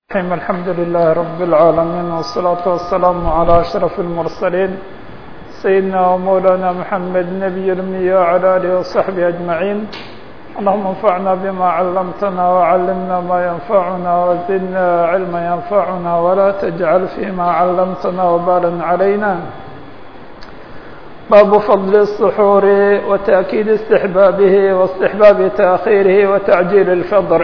الرحيم الحمد لله رب العالمين والصلاة والسلام على أشرف المرسلين سيدنا ومولانا محمد نبي الأمي وعلى آله وصحبه أجمعين اللهم انفعنا بما علمتنا وعلمنا ما ينفعنا وزدنا علما ينفعنا ولا تجعل فيما علمتنا وبالا علينا باب فضل السحور وتأكيد استحبابه واستحباب تأخيره وتعجيل الفطر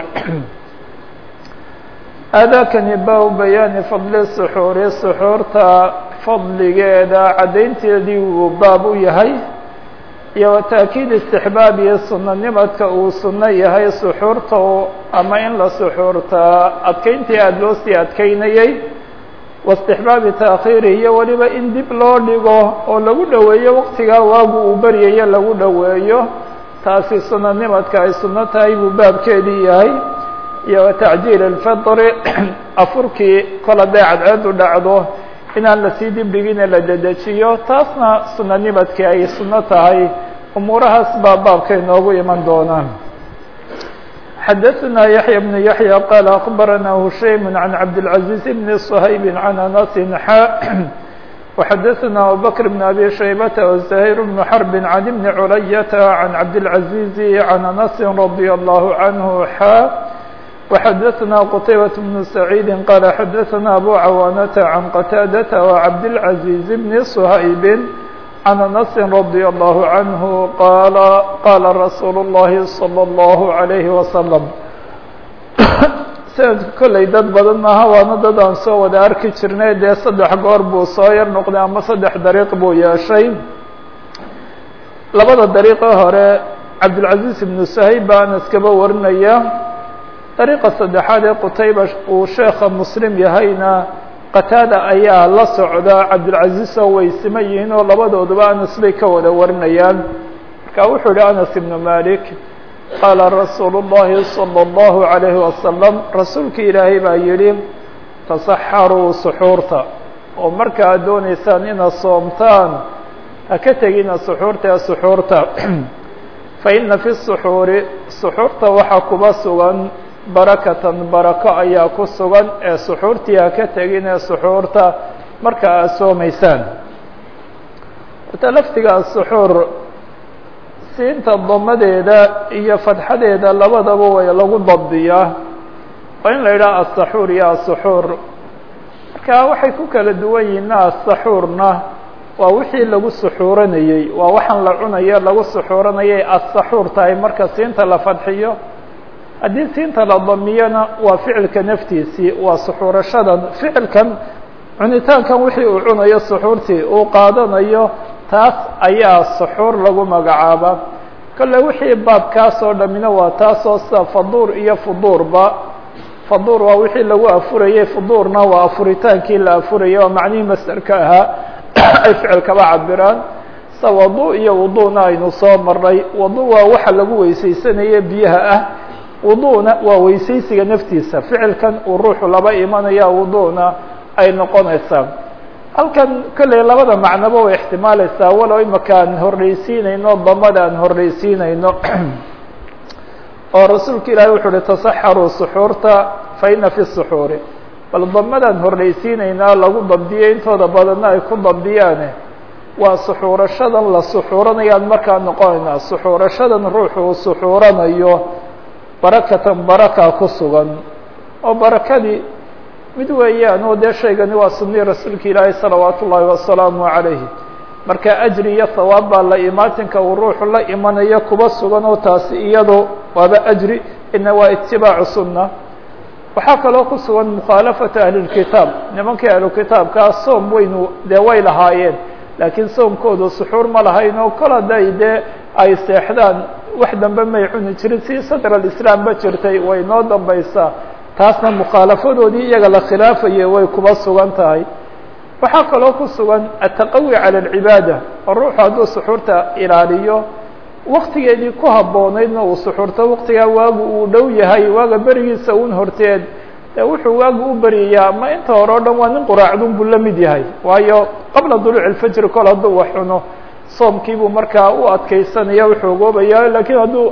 aadaakani baa bayaani fadli suxuuri suxuurta fadligeeda caddaynteedii uu baab u yahay iyo wa taakiid istixbaab iyo sunanimadka uu sunno yahay suxuurta ama in la suxuurtaa adkeyntii aada loo sii adkeynayey waistixbaabi taakhiiri iyo weliba in dib loo dhigo oo lagu dhoweeyo waqtigaa waagu uu baryayo lagu dhoweeyo taasi sunanimadka ay sunno tahay buu baabkeedii yahay iyo watacjiil alfitri afurkii kol hadday cadceedu dhacdo inaan lasii dibdhigine la dedejiyo taasna sunanimadkii ay sunno tahay umuurahaas baa baabka inoogu iman doonaan xadaثna yaحya بن yaحyى qال أخbarana hushaym عan cabdالعaزيز بn صhayb عan anas xa وxadaثna abubكر بن abi shaybة وزahيr بن xرb عan بn culayaة عan cabdالعaزيز عan anas رadي الله عanه xa وxdثna qتيبة بن سعيid qال xdثna أbو cawاnة عن qتاadة وcبدالعزيز بن صhayب عن أنس رضي الله عنه qال qاla رsuuل اللhi صلى الله عليه وسلم snadka kolley dad badan maaha waana dad aan soo wada arki jirnay dee saddex goor buu soo yar noqday ama saddex dariiq buu yeeshay labada dariiqe hore cabdالعaزيز بن صhayb baa anas kaba warinaya dariiqa saddexaad ee qutayba uu sheekha muslim yahayna qataada ayaa la socda cabdilcaziz oo way sima yihiin oo labadooduba anas bay ka wada warinayaan marka wuxuu yihi anas ibnu malik qaala rasuulu llahi salى اllahu عalayhi wasalam rasuulka ilaahay baa yidhi tasaxaruu suxuurta oo marka aad dooneysaan inaad soomtaan ha ka tegina suxuurta ee suxuurta faina fi suxuuri suxuurta waxaa kuba sugan barakatan barako ayaa ku sugan ee suxuurtii ha ka tegin ee suxuurta marka aad soomaysaan horta laftiga asuxuur siinta damadeeda iyo fadxadeeda labadaba way lagu dabdiyaa waa in la yidhaha asaxuur iyo asuxuur marka waxay ku kala duwan yihiin asaxuurna waa wixii lagu suxuuranayey waa waxaan la cunayo lagu suxuuranayay asaxuur tahay marka siinta la fadxiyo haddii siinta la damiyana waa ficilka naftiisii waa suxuurashadan ficilkan cunitaankan wixii uu cunayo suxuurtii uu qaadanayo taas ayaa suxuur lagu magacaaba kolle wixii baabkaas oo dhamina waa taasoo sida faduur iyo fuduurba faduur waa wixii lagu afurayey fuduurna waa afuritaankii la afurayay oo macnihii masderka ahaa ay ficilkaba cabiraan sida wadu iyo wuduuna aynu soo marnay wadu waa waxa lagu weysaysanaya biyaha ah wuduuna waa weysaysiga naftiisa ficilkan uu ruuxu laba imanaya wuduuna ay noqonaysaa halkan kolley labada macnoba way ixtimaalaysaa walow imaka aan horreysiinayno damada aan horreysiinayno oo rasuulka ilaahi wuxuu uhi tasaxaruu suxuurta fa ina fi suxuuri bal damadaan horreysiinaynaa lagu dabdiyo intooda badanna ay ku dabdiyaane waa suxuurashadan la suxuuranayaan markaa noqonaynaa suxuurashadan ruuxu uu suxuuranayo barakatan baraka ku sugan oo barakadii mid weeyaan oo dee shaygani waa sunii rasuulka ilaahi salawaatu ullaahi wasalaamu calayhi marka ajri iyo hawaab baa la imaatinka uu ruuxu la imanayo kuba sugan oo taasi iyado waaba ajri ina waa itibaacu sunna waxaa kaloo ku sugan mukhaalafata ahlilkitaab nimankii ahlukitaabkaa soom weynu dee way lahaayeen laakiin soomkoodu suxuur ma lahayn oo kol hadday dee ay seexdaan wax dambe may cuni jirin si sadr alislaam ba jirtay way noo dambaysaa taasna mukhaalafadoodii iyaga la khilaafayay way kuba sugan tahay waxaa kaloo ku sugan ataqawi cala alcibaada oo ruuxu hadduu suxuurta ilaaliyo waktigeedii ku habboonaydna uu suxuurto waktigaa waagu uu dhow yahay waaga berigiisa un horteed ee wuxuu waagu u beryayaa ma inta hore o dhan waa nin quraacdun buu la mid yahay waayo qabla duluuc alfajri kol hadduu wax cuno soomkiibuu markaa u adkeysanaya uxoogoobaya lakiin hadduu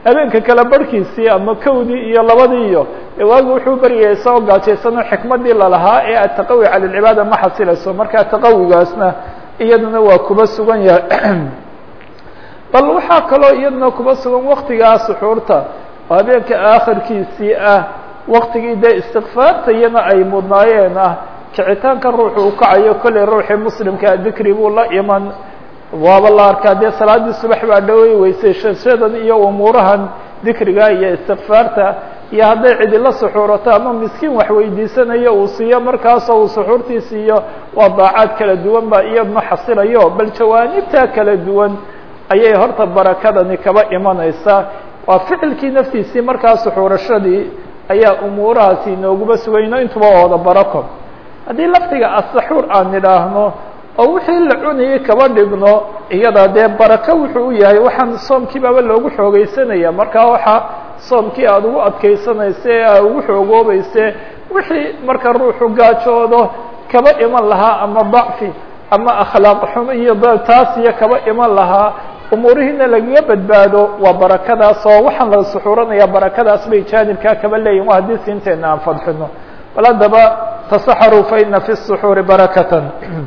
habeenka kale barhkiisii ama kowdii iyo labadii iyo waagi wuxuu beryaya isagoo gaajaysano xikmadii lalahaa ee ataqawi cala lcibaada ma xasilayso markaa taqawigaasna iyaduna waa kuba sugan yahay bal waxaa kaloo iyaduna kuba sugan waktigaa suxuurta oo habeenka aakhirkiisii ah waktigii dee istikfaarta iyana ay mudnaayeen ah kicitaanka ruuxu uu kacayo kollay ruuxii muslimkaa dikri buu la iman waaba la arkaa dee salaadii subax baa dhawey weysay shashadan iyo umuurahan dikriga iyo istikfaarta iyo hadday cidi la suxuurato ama miskiin wax weydiisanayo uu siiyo markaasoo uu suxuurtii siiyo waa daacaad kala duwan baa iyadna xasilayo bal jawaanibtaa kala duwan ayay horta barakadani kaba imanaysaa waa ficilkii naftiisii markaa suxuurashadii ayaa umuurahaasi inooguma sugayno intuba wada barako haddii laftiga asaxuur aan nidhaahno oo wixii la cunayay kaba dhigno iyada dee barako wuxuu u yahay waxaan soomkii baaba loogu xoogeysanaya markaa waxa soomkii aada ugu adkaysanayse ee aad ugu xoogoobayse wixii marka ruuxu gaajoodo kaba iman lahaa ama dacfi ama akhlaaq xumo iyo taas iyo kaba iman lahaa umuurihiina lagaga badbaado waa barakadaas oo waxaan la suxuuranaya barakadaas bay jaanibkaa kaba leeyihin waa haddii siinteena aan fadxino bal haddaba tasaxaruu fa ina fi الsuxuuri barakatan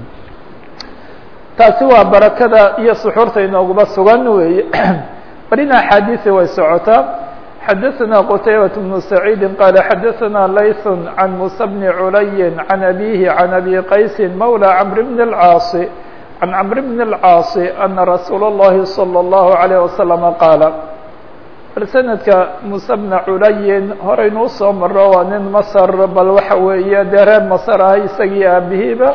taasi waa barakada iyo suxuurta inooguma sugan weeye barina axaadiisi way socotaa xadaثna qtaybaة بن سacيidi qala xadaثna layث عan muسى بن culayi عan abihi عan abi qaysi mawlى cmr bn الcاaص عan cmr bn الcاaص أna rasuul الlahi slى الlaهu عalيه وasلم qaala bal sanadka muسى bna culayin horaynu usoo maro waa nin masr bal waxa weeye dee reer masr ah isagii aabihiiba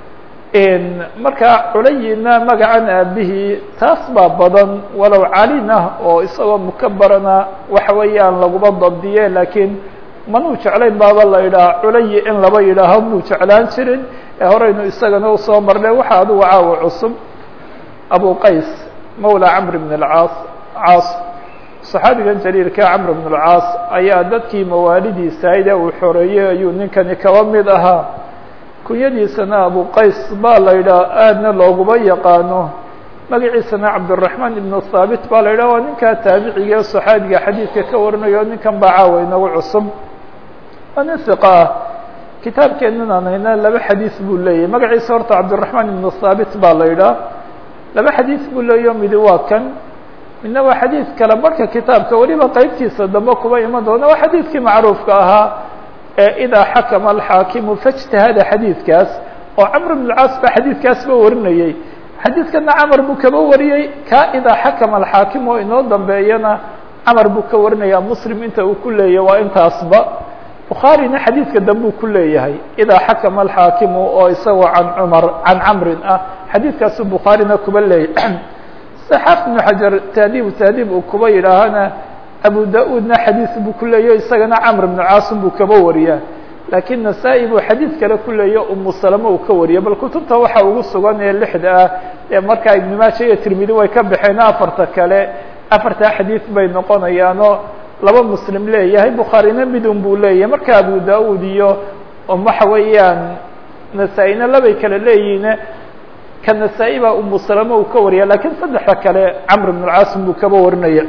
markaa culayina magacan aabihii taas baa badan walow calina oo isagoo mukabarana waxa weeyaan laguma dabdiye laakiin manuu jeclayn baaba la yidhaha culayi in laba yidhaaho muu jeclaan jirin ee horeynu isagana usoo marnay waxa adugu caawa cusub abu qays mawla camr bn اcaas caas saxaabigan jaliilka camr bn اlcaas ayaa dadkii mawaalidiisahayd ee uu xoreeyey ayuu ninkani kaba mid ahaa kunyadiisana abu qays baa la yidhaha aadna looguma yaqaano magaciisana cabdالرaحmaan ibn haabit baa la yidhah waa ninkaa taabiciga ee صaxaabiga xadiidka ka warinayo ninkan baa caawa inagu cusub waa nin iqa ah kitaabkeenan aan hayna laba xadiis buu leeyahy magaciisa horta cabdالرaحmaan ibn haabit baa la yidhaha laba xadiis buu leeyaho midi waa kan midna waa xadiid kale marka kitaabka weliba qeybtiisa dambe kuba iman doona waa xadiidkii macruufka ahaa ee idaa xakama alxaakimu faاjtahada xadiidkaas oo camr bn اlcaas baa xadiidkaasba warinayey xadiidkana camar buu kaba wariyey ka idaa xakama alxaakim oo inoo dambeeyana camar buu ka warinaya muslim inta uu ku leeyahay waa intaasba bukhaarina xadiidka dambuu ku leeyahay idaa xakama alxaakimu oo isagoo can cumar can camrin ah xadiidkaasu bukhaarina kuba leeyahy saxaaf ibnu xajar tahdiib tahdiib uu kuba yidhaahana abu da-uudna xadiis buu ku leeyaho isagana camr bnu caasim buu kaba wariyaa laakiin nasaa-i buu xadiid kale ku leeyaho umu salama uu ka wariya bal kutubta waxa ugu sugan ee lixda ah ee markaa ibnu maaja iyo tirmidi way ka baxeen afarta kale afartaa xadiid bay noqonayaanoo laba muslim leeyahay bukhaarina midun buu leeyahay marka abu da-uud iyo waxa weeyaan nasaa-ina labay kale leeyihiin ka nasaa-i baa umu salama uu ka wariya lakiin saddexda kale camr bnu caasim buu kaba warinaya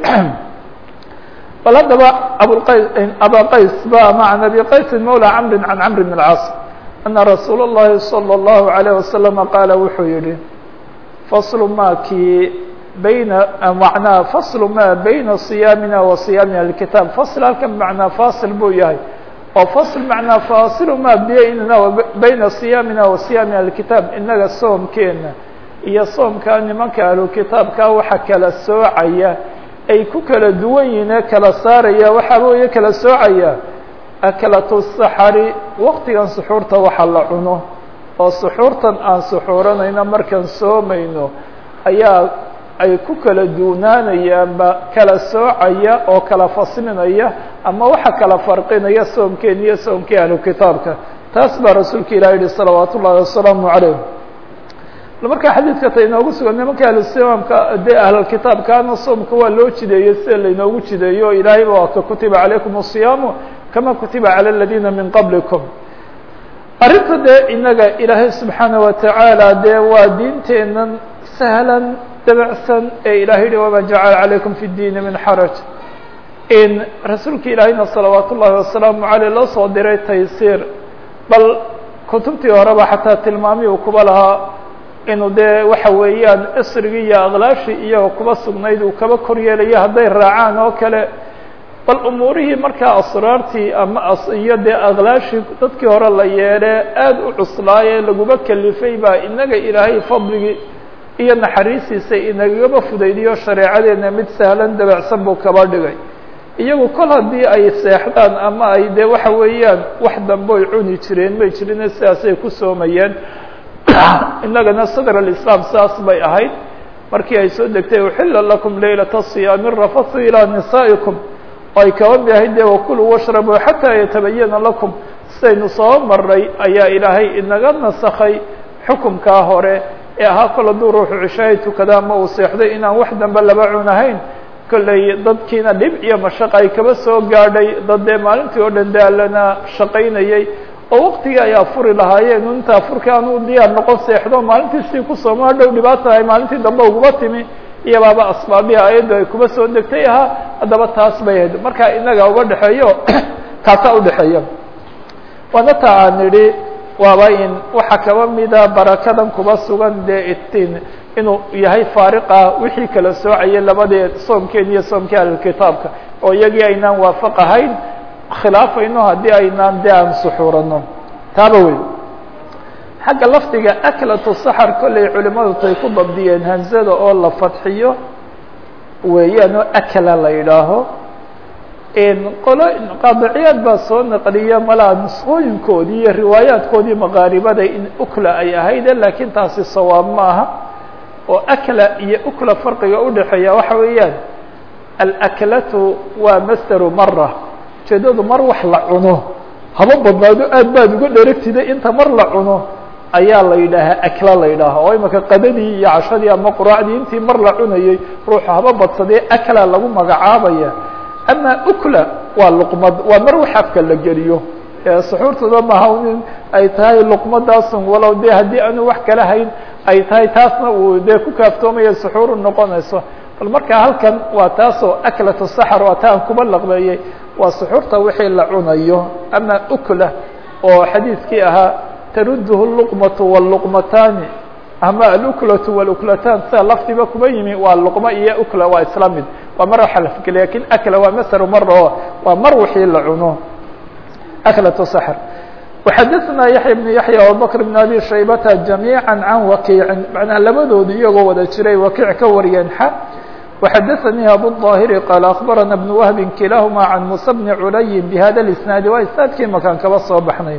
bal haddaba abqays aba qays ba ma can abi qaysi mawlى camri can camr bn اlcaas ana rasuul اllahi salى اllahu عalيه wasalam qaala wuxuu yihi faslu ma kii bayna macnaa faslu ma bayna صiyaamina wa صiyaami alkitaab fasl halkan macnaa fasil buu yahay oo fasl macnaa faasilu ma baynana bayna صiyaamina wa صiyaami alkitaab inaga soomkeena iyo soomkaa nimanka ahlukitaabka waxa kala soocaya ay ku kala duwan yihiin ee kala saaraya waxaa weeye kala soocaya akalatu saxari waqtigan suxuurta waxa la cuno oo suxuurtan aan suxuuranayno markaan soomayno ayaa ay ku kala duunaanayaanba kala soocaya oo kala faslinaya ama waxa kala farqinaya soomkeen iyo soomkii ahlu kitaabka taas baa rasuulka ilah yihi salawaat ullahi wasalaamu calayh markaa xadiidka ta inoogu sugan nimanka ahlusimaamka dee ahlalkitaabkaana soomka waa loo jideeyey sida lainoogu jideeyo o ilaahayba waa ka kutiba calaykum الصiyaamu kama kutiba calى اladina min qablikum arrinta dee inaga ilaahay subxaana watacaala dee waa diinteenan sahlan dabacsan ee ilahay yihi wama jacala calaykum fi اdiini min xaraj in rasuulka ilaahayna salawaat ullaahi wasalaamu caleyh loo soo diray taysiir bal kutubtii horeba xataa tilmaamii uu kuba lahaa inuu dee waxa weeyaan isrigii iyo aqlaashii iyagoo kuba sugnayd uu kaba kor yeelayo hadday raacaan oo kale bal umuurihii markaa asraartii ama iyo dee aqlaashii dadkii hore la yeedhe aada u cuslaaye laguma kelifay baa inaga ilaahay fadligii iyo naxariistiisa inagaba fudaydiyo shareecadeena mid sahlan dabacsan buu kaba dhigay iyagu kol haddii ay seexdaan ama ay dee waxa weeyaan wax dambe ay cuni jireen may jirine sidaasay ku soomayeen inagana sadr alislaam saas bay ahayd markii ay soo degtay uxila lakum laylata siyaami rafathu ilaa nisaa'ikum oo ay kaba mid ahayd dee wakuluu washrabuu xataa yatabayana lakum sidaynu soo maray ayaa ilaahay inaga nasakhay xukumkaa hore ee ahaa kol hadduu ruuxu cishaahay tukada ama uu seexday inaan wax dambe laba cunahayn kolley dadkiina dhib iyo mashaqa ay kaba soo gaadhay dad dee maalintii oo dhan daalana shaqaynayay oo waktigii ay afuri lahaayeen inta afurka aanu diyaar noqon seexdo maalintii sii ku sooma hadhow dhibaata ay maalintii dambe uguma timi iyo baaba asbaabihi ayaddu ay kuba soo degtay ahaa haddaba taas bay ahayd marka inaga uga dhexeeyo kaasaa udhexeeya waana ta aan nidhi waaba in waxaa kaba mida barakadan kuba sugan dee itin inuu yahay faariqa wixii kala soocayay labadee soomkeen iyo soomkii ahlilkitaabka oo iyagii aynaan waafaq ahayn khilaafayno haddii aynaan dee aan suxuurano taaba wey xagga lafdiga aklatu saxar kolley culimadu tay ku dabdiyeen hamzada oo la fadxiyo weeyaan oo akla la yidhaaho qolo qaadiciyaad baa soo naqliya malaa nusqooyinkoodii iyo riwaayaadkoodii maqaaribada in ukla ay ahayde laakiin taasi sawaab ma aha oo akla iyo ukla farqiga udhexeeya waxa weeyaan alaklatu waa masderu mara ujeedadu mar wax la cuno haba badnaado aad baad uga dheragtida inta mar la cuno ayaa la yidhaahaa akla la yidhaaha oo imaka qadadii iyo cashadii ama quraacdii intii mar la cunayay ruuxu haba badsadee akla lagu magacaabaya ama ukla waa luqmad waa mar wax afka la geliyo suxuurtooda maha in ay tahay luqmadaasun walow de haddii aanu wax kala hayn ay tahay taasna uu dee ku kaaftoomaya suxuuru noqonayso bal marka halkan waa taasoo aklatu saxar waa ta aan kuba laqbeeyey waa suxuurta wixii la cunayo ama ukla oo xadiidkii ahaa taruduhu luqmatu wاluqmataani ama aluklatu waluklatan sida lafdiba kuba yimi waa luqmo iyo ukla waa isla mid waa mar waxa la fikeliy lakin akla waa masaru mar oo waa mar wixii la cuno aklatu saxr وxadثna yaحya بن yaحya abubakr بn abi shaybata جamيعا can wakiicin manaa labadoodu iyagoo wada jiray wakiic ka wariyeen xa وxadثnii abuالظاhiri qaal aخbarana بن wهbi kilahuma can muسى bni culayi bhada الاسناadi waa isnaadkii makaan kaba soo baxnay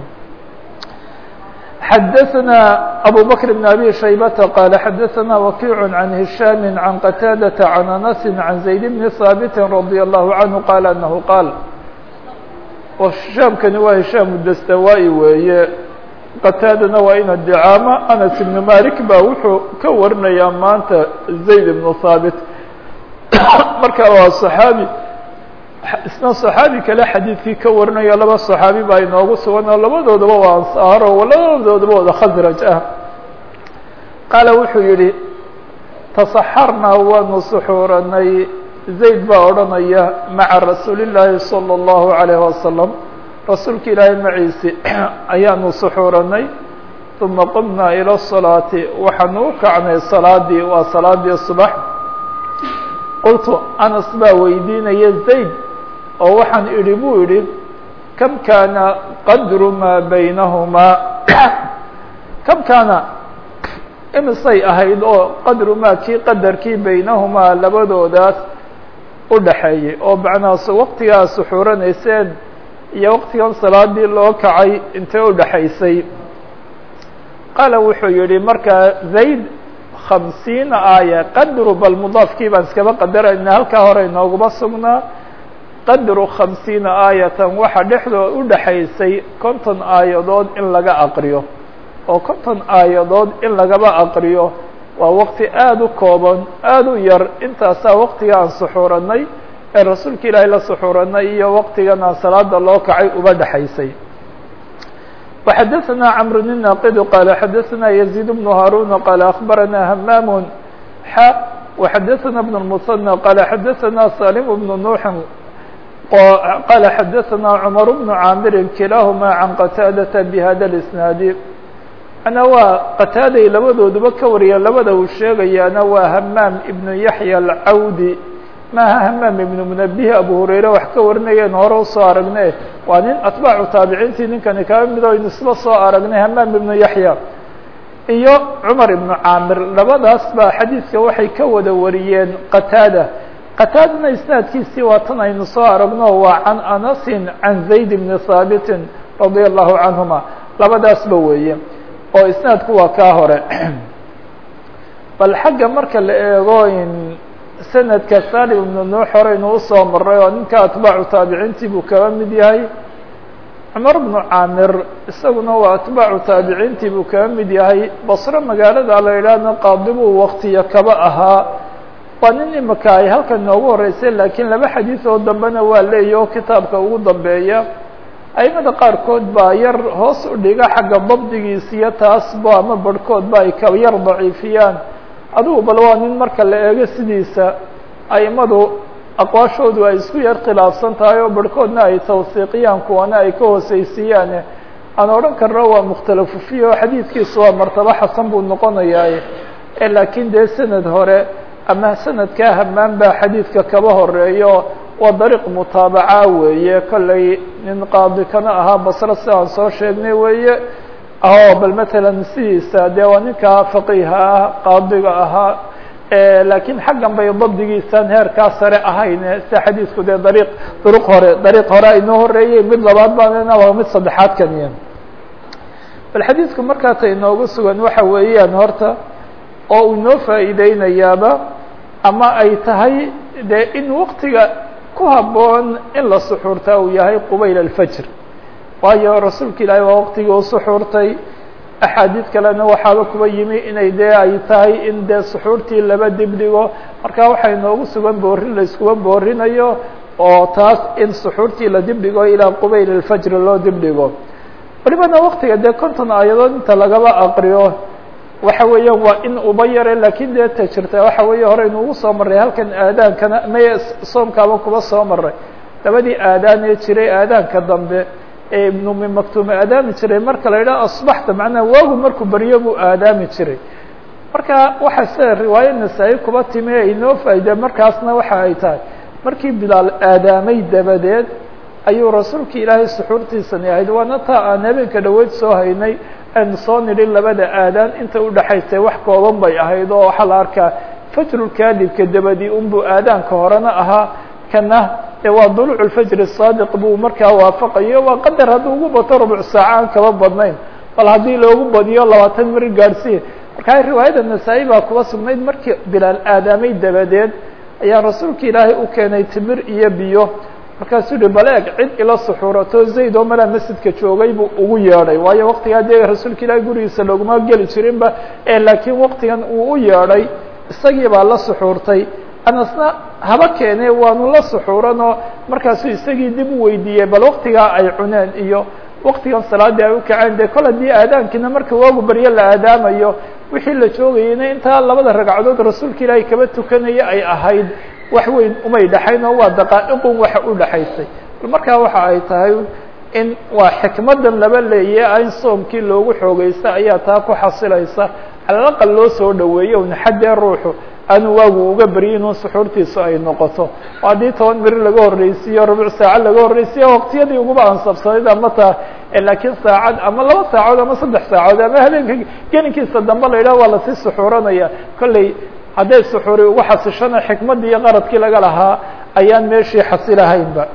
xadثna أbو بكر بن أbي شhيبة qال xadثna وكيع عن هiشhام عن qتاadة عن أنس عن زaيد بن ثابت رضي الله عنه qال أنه qاaل هiشhاaمkani waa هiشhاaم dstawاي weeye qتاadana waa ina dicاamo أنس بن مالك ba wuxuu ka warinayaa maanta زaيد بن ثابت marka waa صحاaبي isna صaxaabi kale xadiidkii ka warinayo laba صaxaabi baa inoogu sugan oo labadoodaba waa ansaaro labadoodaba wada khasraj ah qaala wuxuu yihi tasaxarnaa waanu suxuuranay zayd baa odhanaya maca rasuuli llaahi salى الlahu عalayه wasalam rasuulka ilaahay maciisi ayaanu suxuuranay uma qumnaa ilى الصalaati waxaanu u kacnay salaadii waa salaadii subax qultu anas baa weydiinaya zayd oo waxaan idhi buu idhi kam kaana qadru maa baynahumaa kam kaana imisay ahayd oo qadru maa kii qadarkii baynahumaa labadoodaas u dhaxeeyey oo macnaas waqtigaa suxuuranayseen iyo waqtigan salaadii loo kacay intee u dhaxaysay qaala wuxuu yihi markaa zayd khamsiina aaya qadru bal mudaafkii baan iskaba qadarayna halkaa hore inooguma sugnaa qadru khamsiina aayatan waxaa dhexdoo u dhaxaysay konton aayadood in laga aqriyo oo konton aayadood in lagaba aqriyo waa waqti aada u kooban aada u yar intaasaa waqtiga aan suxuuranay ee rasuulka ilaahay la suxuuranay iyo waqtigan aan salaada loo kacay uba dhexaysay وxadثna cمر الناqd qال xadثna يزيد بن هاrون qال أخبرnا hmام x وxadثna بن المثنى qال xadثna سالم بن نوح qala xadaثna cmar bnu caamirin kilaahuma can qataadata bhada اisnaadi ana waa qataaday labadooduba ka wariya labada uu sheegayaana waa hamaam ibnu yaxya alcawdi maaha hamaam ibnu munabihi abu hurayre wax ka warinayeen hore usoo aragne waa nin atbaacu taabiciintii ninkani kaba mid o nisba soo aragnay hamaam ibnu yaxya iyo cumar ibnu caamir labadaas baa xadiidka waxay ka wada wariyeen qataada qataadana isnaadkiisii waa tan aynu soo aragno waa can anasin can zayd bni haabitin radia allahu canhuma labadaasba weeye oo isnaadku waa kaa hore bal xagga marka la eego in sanadka salim ibnu nuux horeynu usoo maray oo ninka atbaacu taabiciintii buu kaba mid yahay cumar bnu caamir isaguna waa atbaacu taabiciintii buu kaba mid yahay basro magaalada la yidhaahna qaadibuu waktiya kaba ahaa waa nin imika ay halkan noogu horeysay laakiin laba xadiis oo dambena waa leeya oo kitaabka ugu dambeeya aimada qaarkood baa yar hoos u dhiga xagga dabdigiisiyo taasba ama barhkoodba ay ka yar daciifiyaan adigu bal waa nin marka la eego sidiisa aimadu aqwaashoodu ay isku yar khilaafsan tahay oo barhkoodna ay tawsiiqiyaan kuwana ay ka hooseysiiyaan aan odhan karno waa mukhtalafu fiih oo xadiidkiisu waa martabo xasan buu noqonayaa laakiin dee sanad hore ama sanadkaa hamaan baa xadiidka kaba horeeyo waa dariiq mutaabaca weeye kollay nin qaadi kana ahaa basro si aan soo sheegnay weeye o bal matalan sidiisa dee waa ninkaa faqiiha ah qaadiga ahaa laakiin xaggan bay dabdigiisan heerkaa sare ahayn sida xadiidku dee dariiq duruq hore dariiq hore aynoo horeeyey mid labaad baanna waa mid saddexaad kaniya bal xadiidku markaata inoogu sugan waxa weeyaan horta oo uu inoo faa'iideynayaaba ama ay tahay dee in waktiga ku habboon in la suxuurtaa uu yahay qubayl alfajr waayo rasuulka ilaahay waa waktigii u suxuurtay axaadiid kalena waxaaba kuba yimi inay dee ay tahay in dee suxuurtii laba dibdhigo marka waxaa inoogu sugan boorin la iskuba boorinayo oo taas in suxuurtii la dibdhigo ilaa qubayl alfajr loo dibdhigo walibana waktiga dee konton aayadood inta lagaba aqriyo waxa weeyaan waa in uba yare lakin dee ta jirta waxa weeye hore inuugu soo marray halkan aadaankana may soomkaaba kuba soo maray labadii aadaan ee jiray aadaanka dambe ee ibnu mi maktuume aadaami jiray marka la yidhaha asbaxta macnaha waagu markuu baryo buu aadaami jiray marka waxa sida riwaayo nasaa-i kuba timi ee inoo faaide markaasna waxa ay tahay markii bilaal aadaamay dabadeed ayuu rasuulka ilaahay suxuurtiisani ahayd waana taa aan habeenka dhaweyd soo haynay aynu soo nidhin labada aadaan inta udhaxaysay wax kooban bay ahayd oo waxaa la arkaa fajrulkaadibka dabadii unbuu aadaanka horena ahaa kana ee waa duluuc lfajr الsaadiq buu markaa waafaqayo waa qadar hadduu ugu bato rubuc saaca aan kaba badnayn bal haddii loogu badiyo labaatan mari gaadhsiiya markaa riwaayada nasaa-i baa kuba sugnayd markii bilaal aadaamay dabadeed ayaa rasuulka ilaahay u keenay timir iyo biyo markaasuu yihi bal eeg cid ila suxuurato zayd oo malaa masjidka joogay buu ugu yeedhay waayo waktigaa dee rasuulka ilaahay gurigiisa looguma geli jirinba ee laakiin waktigan uu u yeedhay isagii baa la suxuurtay anasna haba keene waanu la suxuuranoo markaasuu isagii dib u weydiiyey bal waktigaa ay cuneen iyo waktigan salaadii ay u kaceen dee kol haddii aadaankiina marka waagu baryo la aadaamayo wixii la joogayeyna intaa labada ragcadood rasuulka ilaahay kaba tukanaya ay ahayd wax weyn umay dhexayn oo waa daqaa'iqun waxa u dhexaysay bal markaa waxa ay tahay in waa xikmadan laba leeya in soomkii loogu xoogeysta ayaa taa ku xasilaysa calalaqal loo soo dhaweeyo un xaddee ruuxu aanu waagu uga baryin un suxuurtiisu ay noqoto oo haddii toban beri laga horreysiiyo rubuc saaca laga horreysiyo waqtiyadii uguba ansabsanayd ama taa laakiin saacad ama laba saacood ama saddex saacood ama habeenka gelinkiisa dambe la yidhaha waa lasii suxuuranaya kolley hadday suxuuri ugu xasishana xikmaddii iyo qaradkii laga lahaa ayaan meeshii xasilahaynba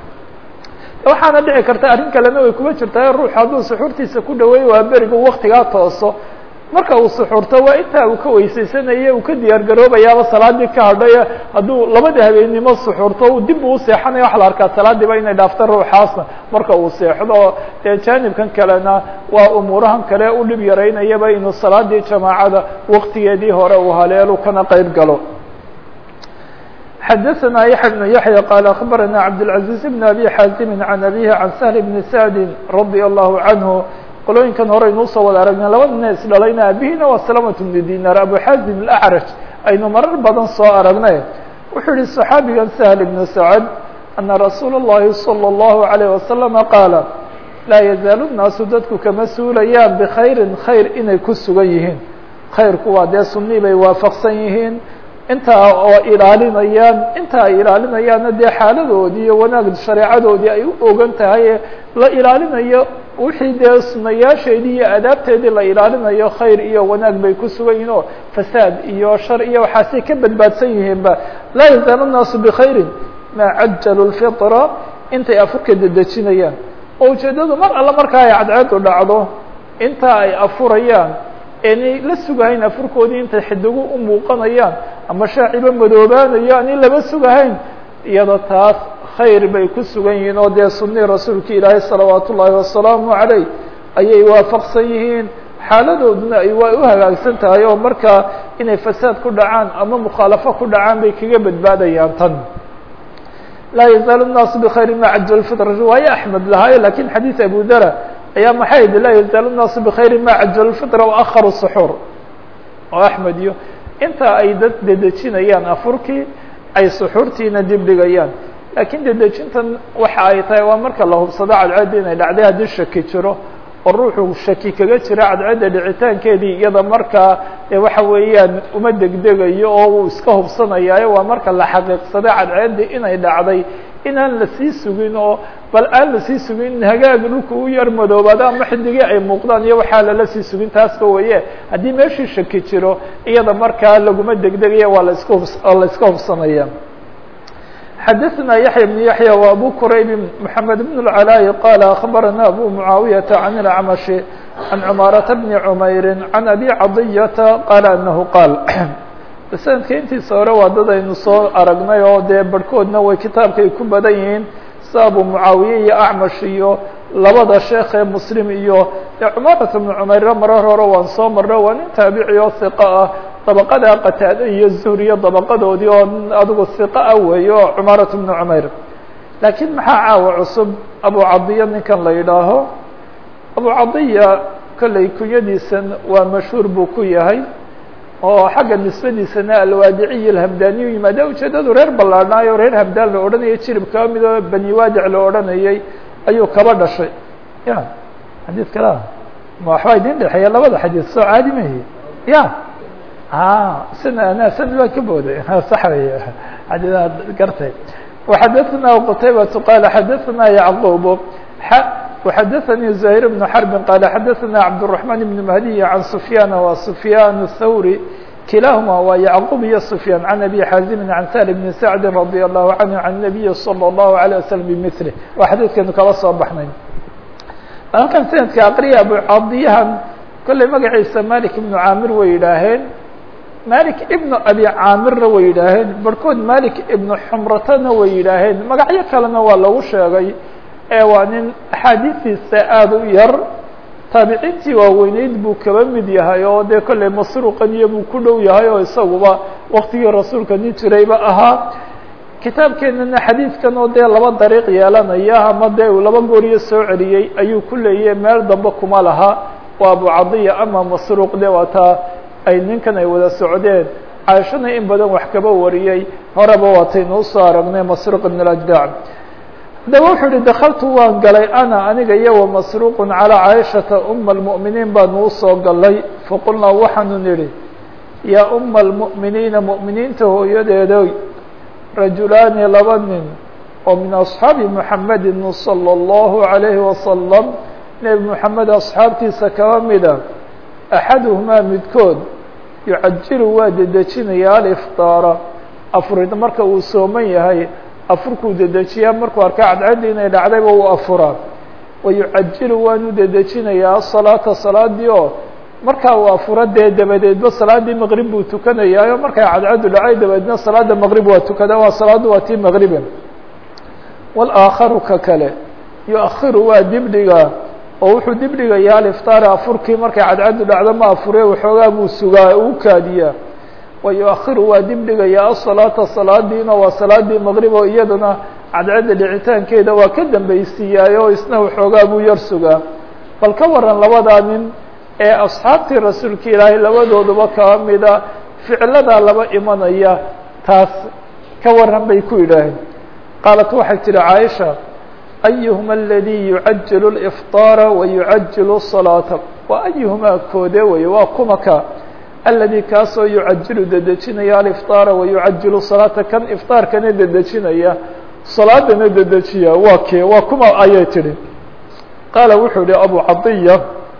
waxaana dhici karta arrin kalena way kuma jirtaa ruux hadduu suxuurtiisa ku dhaweeyo waa berigu waktigaa tooso marka uu suxuurto waa intaa uu ka weysaysanaya uu ka diyaar garoobayaaba salaadii ka hadhay hadduu labada habeennimo suxuurto uu dib uu seexanaya waxa la arkaa salaadiiba inay dhaafto ruuxaasna marka uu seexdo dee jaanibkan kalena waa umuurahan kale u dhib yaraynayaba inuu salaadii jamaacada waktigeedii hore uu haleelu kana qeyb galo xdثna يحيى بن يحيى قال أخبرنا عبدالعزيز بن أبي xاaزم عن أبيه عن سهل بن سعد رضي الله عنه qolooyinkan horeynuu soo wada aragnay laba nina isdhalayna abihina waa سلامة بن dinar abu xازم الأعرج aynu marar badan soo aragnay wuxuu yihi صحaabigan سهل بن سعد أna rasuula الlahi salى الlahu عalيه wasalama qaala laa yazaalu الnaasu dadku kama suulayaan bkhayri khayr inay ku sugan yihiin khayrku waa dee sunii bay waafaqsan yihiin intaa oo ilaalinayaan inta ay ilaalinayaanna dee xaaladoodii iyo wanaag shareecadoodii ay u ogan tahay la ilaalinayo wixii dee sunayaasheedii iyo adaabteedii la ilaalinayo khayr iyo wanaag bay ku sugan yihiin oo fasaad iyo shar iyo waxaasay ka badbaadsan yihiinba laa yazaalu الnaasu bkhayri maa cajalu الfitra intay afurka dedejinayaan oo ujeeddadu mar alla markaa ay cadceedu dhacdo inta ay afurayaan eenay la sugahayn afurkoodii intay xidigu u muuqanayaan ama shaaciba madoobaanayo ani lama sugahayn iyada taas khayr bay ku sugan yihiin oo dee sunii rasuulka ilaahay salawaat ullaahi wasalaamu calayh ayay waafaqsan yihiin xaaladooduna ay waa u hagaagsan tahay oo markaa inay fasaad ku dhacaan ama mukhaalafo ku dhacaan bay kaga badbaadayaan tan laa yazaalu الnaasu bkhayri ma cajal fitr riwaaye axmed lahaayo lakin xadiid abu dara ayaa maxay yihi laa yazaalu الnaasu bkhayri ma cajal fitra waakharu suxuur oo axmed iyo inta ay dad dedejinayaan afurkii ay suxuurtiina dib dhigayaan laakiin dedejintan waxa ay tahay waa marka la hubsado cadceedda inay dhacday haddii shaki jiro oo ruuxu shaki kaga jira cadceedda dhicitaankeedii iyada markaa waxa weeyaan uma degdegayo oo uu iska hubsanayaayo waa marka la xaqiiqsado cadceeddii inay dhacday inaan lasii sugin oo bal aan lasii sugin in hagaag dhulka u yar madoobaado ama xidigii ay muuqdaan iyo waxaa lala sii sugin taasba weye haddii meeshii shaki jiro iyada markaa laguma degdegaya waa la iska hubs oo la iska hubsanaya xadaثna yaحya بن yaحyى و abu qrayb mحamed بن العلاء qال أخbarana abu mعaawiyaةa عan الأcmaشh عan cmaaraةa بn cmayri عan abi caضiyata qaal anahu qaal sanadka intiisa hore waa dad aynu soo aragnay oo dee barhkoodna way kitaabka ay ku badan yihiin sida abu mucaawiye iyo acmash iyo labada sheekh ee muslim iyo cumaarata bnu cumayre marar hore waan soo marno waa nin taabici oo hiqa ah dabaqada qataade iyo zuhriyo dabaqadoodii oo adigu hiqa ah weeye oo cumaarata bnu cumayr laakiin maxaa caawa cusub abu cadiya ninkan la yidhaaho abu cadiya kolley kunyadiisan waa mashhuur buu ku yahay oo xagga nisbadiisana alwaadiciy alhamdaniyu yimaada ujeedadu reer ballaadhnaayo reer hamdaan la odhanayay jirib kaba mid oo bani waadic la odhanayay ayuu kaba dhashay ya xadiid kala ma waxbaa idin dhexeeya labada xadiid soo caadi mahi ya sana sanad baa ka booday sax wey xadiidaad gartay وxadaثna qtaybaة qala xadaثna yacqub وxadaثnي زahير بن حرب qال xadaثna cabدالرحمن بن مهدي عن سفyاn wa سفyاn الthوري kilahma waa yعqوب iyo سفyاn عن أbي xاaزم عن سهل بن سعد رضي الله عنه عن النبي صلى الله عليه وسلم بمثله waa xadiidkeenu kala soo baxnay halkan sanadka aqriya abucadiyahan kolley magaciisa malik ibnu caamir way yidhaaheen malik ibnu abi caamirna way yidhaaheen barhkood malik ibnu xumratana way yidhaaheen magacyo kalena waa lagu sheegay ee waa nin axaadiistiisa aada u yar taabiciintii waaweyneyd buu kaba mid yahay oo dee kolley masruuqaniyo buu ku dhow yahay oo isaguba waktigii rasuulka nin jirayba ahaa kitaabkeenana xadiidkan oo dee laba dariiq yeelanaya ama dee uu laba gooriyo soo celiyey ayuu ku leeyahy meel dambe kuma laha waa abu cadiya ama masruuq de waa taa ay ninkan ay wada socdeen caaishana in badan wax kaba wariyey horeba waataynu usoo aragnay masruuq ibn اlajdac haddaba wuxuu uhi dakaltu waan galay ana aniga iyo wa masruuqun calىa caaishata uma اlmu'miniin baanu usoo galay faqulnaa waxaanu nidhi yaa uma اlmu'miniina mu'miniinta hooyadeedoy rajulaani laba nin oo min asxaabi muxamedi salى اllahu عalayhi wasalam nebi moxamed asxaabtiisa kaba mida axaduhumaa midkood yucajilu waa dedejinaya alifطaara afurid marka uu sooman yahay afurkuu dedejiyaa markuu arka cadcaddi inay dhacdayba uu afuraa wa yucajilu waanu dedejinayaa asalaata salaadii oo markaa uu afuro dee dabadeedba salaaddii maqrib buu tukanayaayo markay cadcaddu dhacay dabadeedna salaada maqrib waa tukada waa salaaddu waa tii maqribe wاlaakharu ka kale yu-akhiru waa dibdhiga oo wuxuu dibdhigayaa aliftaari afurkii markay cadcaddu dhacdo ma afure waxoogaa buu sugaa uu kaadiyaa wa yu-akhiru waa dibdhigayaa asalaata salaadiina waa salaadii maqrib oo iyaduna cadcadda dhicitaankeeda waa ka dambaysiiyaay oo isna waxoogaa buu yar sugaa bal ka waran labadaa nin ee asxaabtii rasuulka ilaahay labadooduba kaba mida ficladaa laba imanaya taas ka waran bay ku yidhaaheen qaalat waxay tihi caaisha ayuhuma aladii yucajilu اlifطaara wayucajilu الصalaata wa ayuhumaa koode weye waa kumaka aladi kaasoo yucajilu dedejinaya alifطaara wayucajilu الصalaata kan ifطaarkana dedejinaya salaadana dedejiya waa kee waa kuma ayay tihi qaala wuxuu yihi abu cadiya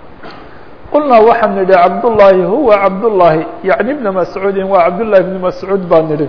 qulnaa waxaan nidhi cabdullaahi huwa cabdullaahi yacni bna mascuudin waa cabdullahi bni mascuud baa nidhi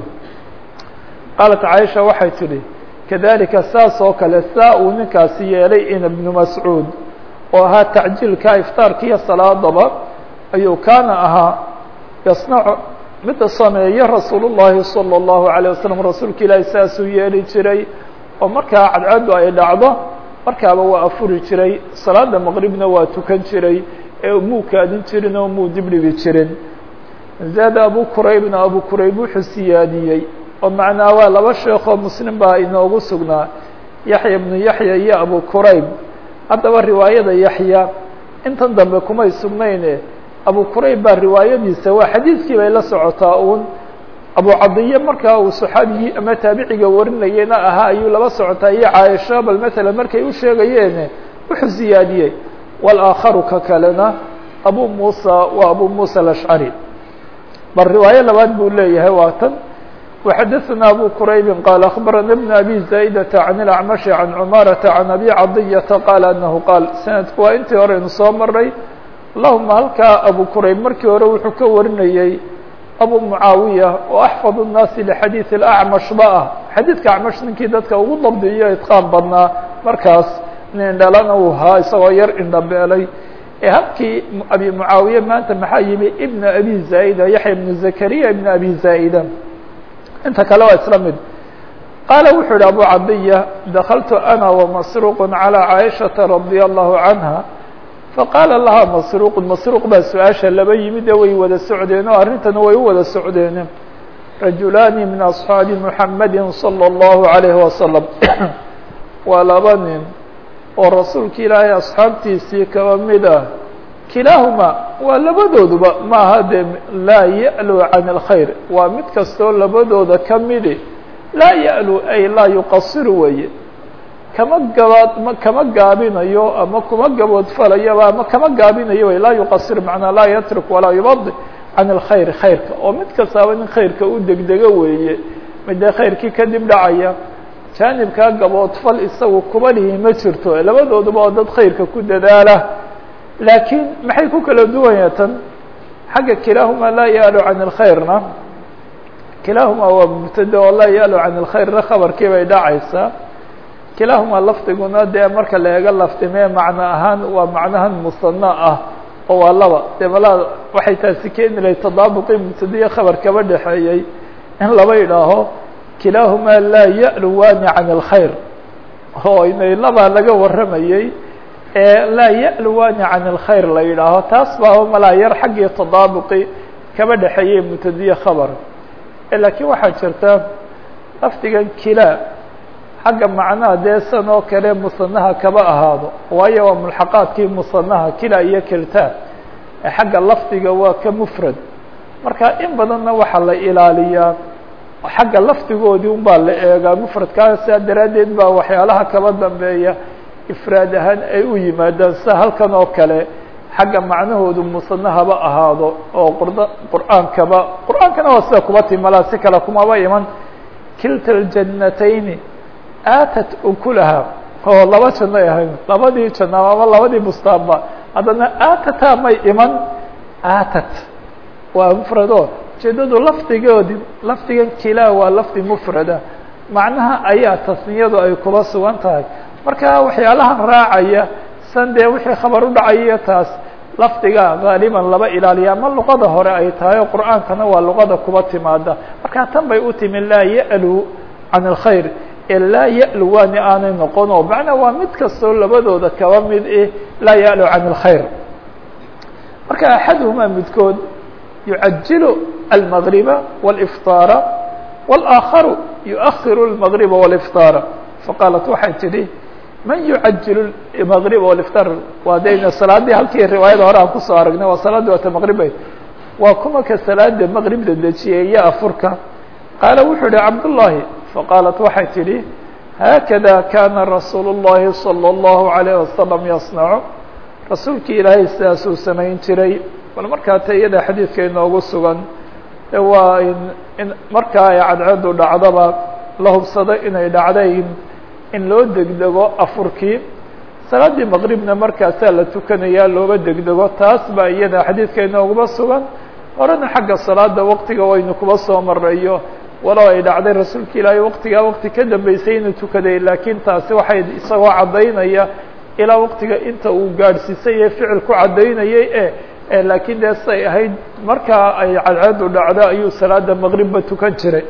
qaalat caaisha waxay tidhi kadalika saas oo kale saa uu ninkaasi yeelay in ibnu mascuud oo ahaa tacjiilka iftaarkiiyo salaadaba ayuu kaana ahaa yasnacu midda sameeye rasuul llahi salى اllahu عalيه wasalam rasuulka ilaahi saasuu yeeli jiray oo markaa cadcaddu ay dhacdo markaaba waa afuri jiray salaada maqribna waa tukan jiray ee muu kaadin jirin oo muu dibdhigi jirin zaada abu quraybna abu qurayb wuxuu siyaadiyey oo macnaa waa laba sheekoo muslim baa inoogu sugnaa yaxya ibnu yaxya iyo abu qurayb haddaba riwaayada yaxya intan dambe kumay sugnayne abu qurayb baa riwaayadiisa waa xadiidkii bay la socotaa uun abu cadiye markaa uu saxaabigii ama taabiciga warinayena ahaa ayuu laba socotaa iyo caaisha bal matalan markay u sheegayeene wuxuu siyaadiyey wاlآakharu ka kalena abu musa waa abu musa alashcari bal riwaayo labaad buu leeyahay waa tan وxadaثna abu quraybi qaal aخbarana bn abi zaa'dةa can اlacmaشhi can cumaaraةa can abi cadiyata qaala anahu qaal sanadku waa intii horeynu soo maray allahuma halkaa abu qurayb markii hore wuxuu ka warinayey abu mucaawiya oo axfad الnaasi lxadiiث اlأcmash ba ah xadiidka acmash ninkii dadka ugu dabdiyo itqaan badnaa markaas indhalana uu haa isagoo yar indhabeelay ee halkii abi mucaawiye maanta maxaa yimi ibn abi zaa'ida yaxya ibnu zakariya ibn abi zaa'ida inta kale waa isla mid qaala wuxuu yihi abu cadiya dakaltu ana wamasruuq calى caaishaةa radia allahu canha faqaala laha masruuq masruuq baa su-aasha laba yimid ee way wada socdeen oo arrintana way u wada socdeen rajulaani min asxaabi muxamadi salى اllahu عalayhi wasalam waa laba nin oo rasuulka ilaahay asxaabtiisii kaba mid ah kilaahuma waa labadooduba maaha dee laa ya'lu can اlkhayr waa mid kastoo labadooda ka midi laa ya'lu ay laa yuqasiru weeye kama gabaad kama gaabinayo ama kuma gaboodfalayoba ama kama gaabinayo wey laa yuqasir macnaa laa yatruk walaa yubadi can اlkhayr khayrka oo mid kastaaba nin khayrka u degdego weeye midee khayrkii kadib dhacaya jaanibkaa gaboodfal isagu kuba lihi ma jirto labadooduba oo dad khayrka ku dadaala laakiin maxay ku kala duwanya tan xagga kilaahuma laa ya'lu can اlkhayrna kilaahuma waa mubtade oo laa ya'lu can اlkhayrna khabarkii bay dhacaysaa kilaahuma lafdiguna dee marka la eego lafdimee macno ahaan waa macnahan musana ah oo waa laba dee malaa waxay taasi keeni lahay tadaabuqii mubtadiya khabar kaba dhexeeyey in laba idhaaho kilaahumaa laa ya'luwaani can اlkhayr oo inay labaa laga warramayey ee laa ya'luwaani can اlkhayr la yidhaaho taas baaba malaa yar xaggii tadaabuqi kaba dhexeeyey mubtadiye khabar laakiin waxaa jirta lafdigan kilaa xagga macnaha dee san oo kale musanaha kaba ahaado waayo waa mulxaqaadkii musanaha kila iyo kilta xagga lafdiga waa ka mufrad marka in badanna waxaa la ilaaliyaa xagga lafdigoodii un baa la eegaa mufradkaa saa daraaddeed baa waxyaalaha kaba dambeeya ifraad ahaan ay u yimaadaan sida halkan oo kale xagga macnahoodu musane haba ahaado oo qurda qur'aankaba qur'aankana waa sida kuba timalaa si kale kumaba iman kilta ljannatayni aatat ukulaha oo laba janno ay ahayn labadii janno ama labadii bustaanba haddana aatata may iman aatat waa mufrado ujeedadu lafdigoodi lafdigan kilaa waa lafdi mufrada macnaha ayaa tasniyadu ay kuba sugan tahay marka waxyaalahan raacaya san dee wixii khabar u dhacayiyo taas lafdiga gaaliban laba ilaaliya ama luqada hore ay tahay oo qur'aankana waa luqada kuba timaada marka tan bay u timi laa ya'lu can اlkhayr ee laa ya'lu waani aanay noqon oo macnaa waa mid kastoo labadooda kaba mid eh laa ya'lu can اlkhayr marka axaduhumaa midkood yucajilu almagriba wاlifطaara wاlآakharu yuؤahiru اlmagriba wاlifطaara faqaalat waxay tidhi man yucajilu maqrib wliftar waa dayna salaadii halkii riwaayada hore aan kusoo aragnay waa salaadii waata maqribay waa kuma ka salaada maqrib dedejiyay iyo afurka qaala wuxuu yihi cabdullaahi faqaalat waxay tidhi haakada kana rasuul الlahi salى الlahu عalيه wasalam yasnacu rasuulkii ilaahay sidaasuu samayn jiray bal markaa ta iyada xadiidka inoogu sugan e waa in markaa ay cadceedu dhacdaba la hubsado inay dhacday in loo degdego afurkii salaaddii maqribna markaasaa la tukanayaa looga degdego taas baa iyada xadiidka inooguma sugan horena xagga salaada waqtiga waynu kuba soo marayo walow ay dhacday rasuulka ilaahay waqtigaa waqti ka dambeysay inuu tukaday laakiin taasi waxay isagoo caddaynaya ilaa waqtiga inta uu gaadhsiisay ee ficil ku caddaynayay e laakiin dee say ahayd markaa ay cadceedu dhacdo ayuu salaada maqribba tukan jiray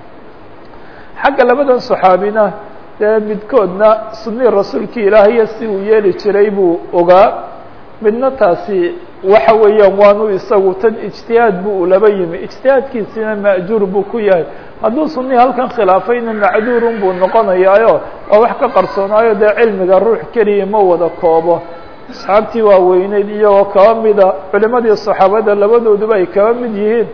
xagga labadan saxaabina dee midkoodna sunii rasuulkii ilaahayo si uu yeeli jiray buu ogaa midna taasi waxa weeyaan waanu isagu tan ijtihaad bu u laba yimi ijtihaadkiisina ma'juur buu ku yahay hadduu sunii halkan khilaafayna macduurun buu noqonayaayo waa wax ka qarsoonaayo dee cilmiga ruux keliya ma wada koobo asxaabtii waaweyneyd iyagoo kaba mida culimadii saxaabada labadooduba ay kaba mid yihiin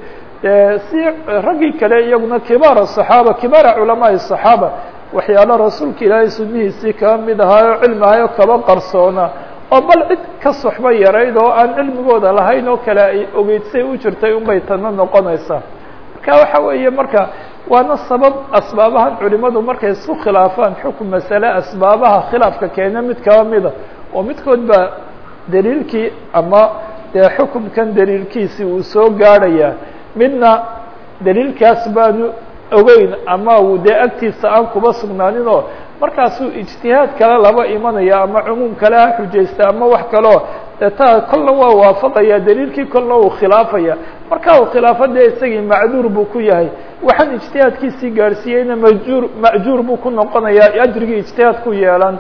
si raggii kale iyaguna kibaara صaxaaba kibaara culamaai صaxaaba waxyaalo rasuulka ilaahay sunihiisii kaba mid ahaayo cilmi ahayo kaba qarsoona oo bal cid ka soxba yarayd oo aan cilmigooda lahayn oo kale ay ogeydsay u jirtay unbay tana noqonaysaa marka waxa weeye marka waana sabab asbaabahan culimadu markay isku khilaafaan xukun masale asbaabaha khilaafka keena mid kaba mida oo midkood baa daliilkii ama dee xukumkan daliilkiisi uu soo gaadhaya midna daliilkaas baanu ogeyn ama uu dee agtiisa aan kuba sugnaanin oo markaasuu ijtihaad kale laba imanaya ama cumuum kale ha xujaysta ama wax kaleo dee taa kolna waa waafaqaya daliilkii kolna uu khilaafaya marka uu khilaafo dee isagii macduur buu ku yahay waxaan ijtihaadkiisii gaadhsiiyeyna majuur macjuur buu ku noqonayaa ajrigii ijtihaad ku yeelan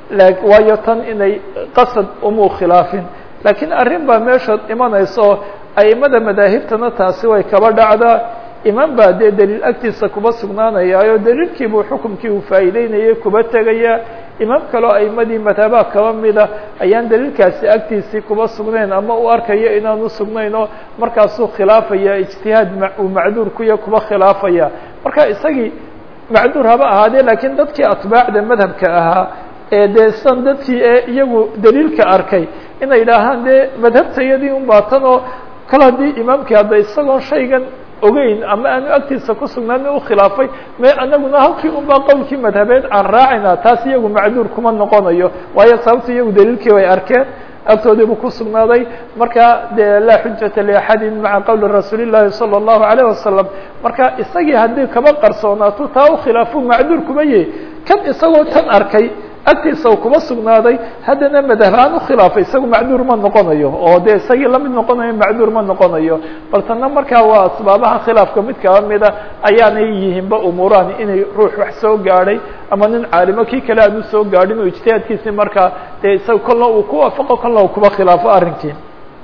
waayo tan inay qasad umuu khilaafin laakiin arrin baa meesha imanayso aimada madaahibtana taasi way kaba dhacdaa imaam baa dee daliil agtiisa kuba sugnaanayaayo daliilkiibuu xukumkii uu faa'iideynayay kuba tegaya imaam kaloo aimadii madhabaha kaba mida ayaan daliilkaasi agtiisii kuba sugnayn ama u arkayo inaanu sugnayn oo markaasuu khilaafaya ijtihaad uu macduur kuya kuba khilaafaya marka isagii macduur haba ahaadee laakiin dadkii atbaacda madhabka ahaa ee dee san dadkii ee iyagu daliilka arkay inay idhaahaan dee madhabtayadii un baatan oo kal haddii imaamkii hadda isagoon shaygan ogeyn ama aanu agtiisa ku sugnaan u khilaafay me anaguna halkii un baa qowlkii madhabeed aan raacayna taas iyagu macduur kuma noqonayo waayo sababta iyagu daliilkii way arkeen agtoodiibuu ku sugnaaday marka dee laa xujata liaxadin maca qowli rasuuli llahi salى الlahu عalيه wasalam marka isagii haddii kaba qarsoonaato taa u khilaafu macduur kuma yahi kan isagoo tan arkay agtiisa u kuba sugnaaday haddana madhabaan ukhilaafay isagu macduur ma noqonayo oo dee isagii lamid noqonayo macduur ma noqonayo bal tana markaa waa asbaabaha khilaafka mid kaba mida ayaanay yihiinba umuurahani inay ruux wax soo gaadhay ama nin caalimo kii kale aan usoo gaadhin oo ijtihaadkiisii markaa dee isaga kolna uu ku waafaqo kolna uu kuba khilaafo arrinkii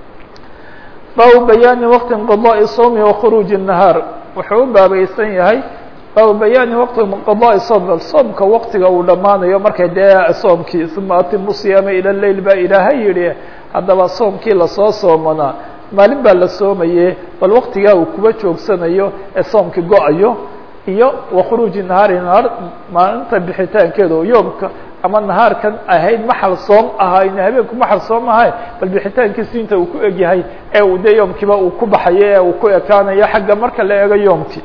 baabu bayaani waqti inqiضاءi sawmi wakhuruuji الnahaar wuxuu u baabaysan yahay baabu bayaani waqti inqiضاءi soom soomka waqtiga uu dhammaanayo markay dee soomkii uma atimu siyaama ilى leyl baa ilaahay yihi haddaba soomkii lasoo soomanaa maalin baa la soomaye bal waqtigaa uu kuba joogsanayo ee soomkii go-ayo iyo wakhuruuji nahaari nahaar maalinta bixitaankeeda yoomka ama nahaarkan ahayd maxal soom ahayn habeenku maxal soom ahay bal bixitaankiisu inta uu ku egyahay ee uu dee yoomkiiba uu ku baxayo ee uu ku ekaanayo xagga marka la eego yoomkii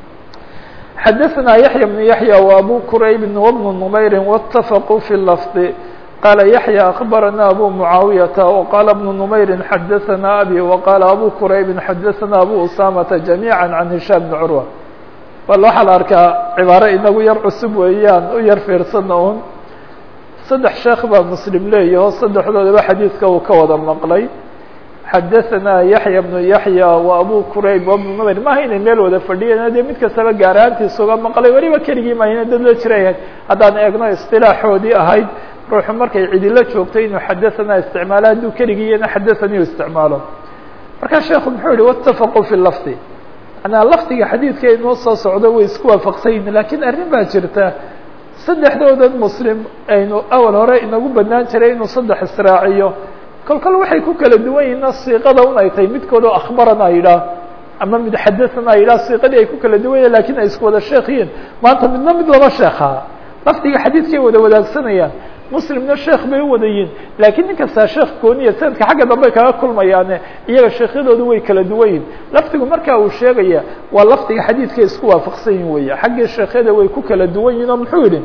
xadaثna yaحyى بن yaحyى وabو qrayb وبن نmayr واتafqوا في lفظ qala yaحyى أخbarana abu mعaawiyaةa وqala بن نmayr xadaثna abي وqala abu qrayb xadaثna abu usamةa جamيعا عan هishام بن curوة bal waxaa la arkaa cibaaro inagu yar cusub weeyaan u yar fiirsana un saddex sheekh baa mslim leeyaho saddexdoodaba xadiidka uu ka wada maqlay xadaثna yaحya بن yaحyى وabu qrayb وبن nmayr maaha inay meel wada fadhiyeen dee mid kastaba gaaraantiisa uga maqlay weliba keligii mahina dad la jirayahay haddaan eegno isilaaxoodii ahayd ruuxu markay cidilo joogtay inuu xadaثna isticmaalo hadduu keligiyana xadaثanii isticmaalo markaa sheekhu muxuu yihi wاتafaquu fi lafdi manaa lafdiga xadiidka inoo soo socdo way isku waafaqsayin lakiin arrin baa jirta saddexdoodan muslim aynu awal hore inagu banaan jiray inuu saddex israaciyo kol kol waxay ku kala duwan yihiin siiqada un ay tahay midkood oo akhbarana yidhaah ama mid xadathana yidhah siiqadii ay ku kala duwan yahin lakin ay isku wada sheekh yihiin maanta midna mid laba sheekha lafdiga xadiidkay wada wadaagsanayaan muslimna sheekh bay u wadayiin laakiin nin kastaa sheekh gooniya sanadka xagga dambe kaga kulmayaane iyaga sheekhyadoodu way kala duwan yihin lafdigu markaa uu sheegaya waa lafdiga xadiidkay isku waafaqsan yihin weya xaggii sheekhyada way ku kala duwan yihin oo muxuu yihi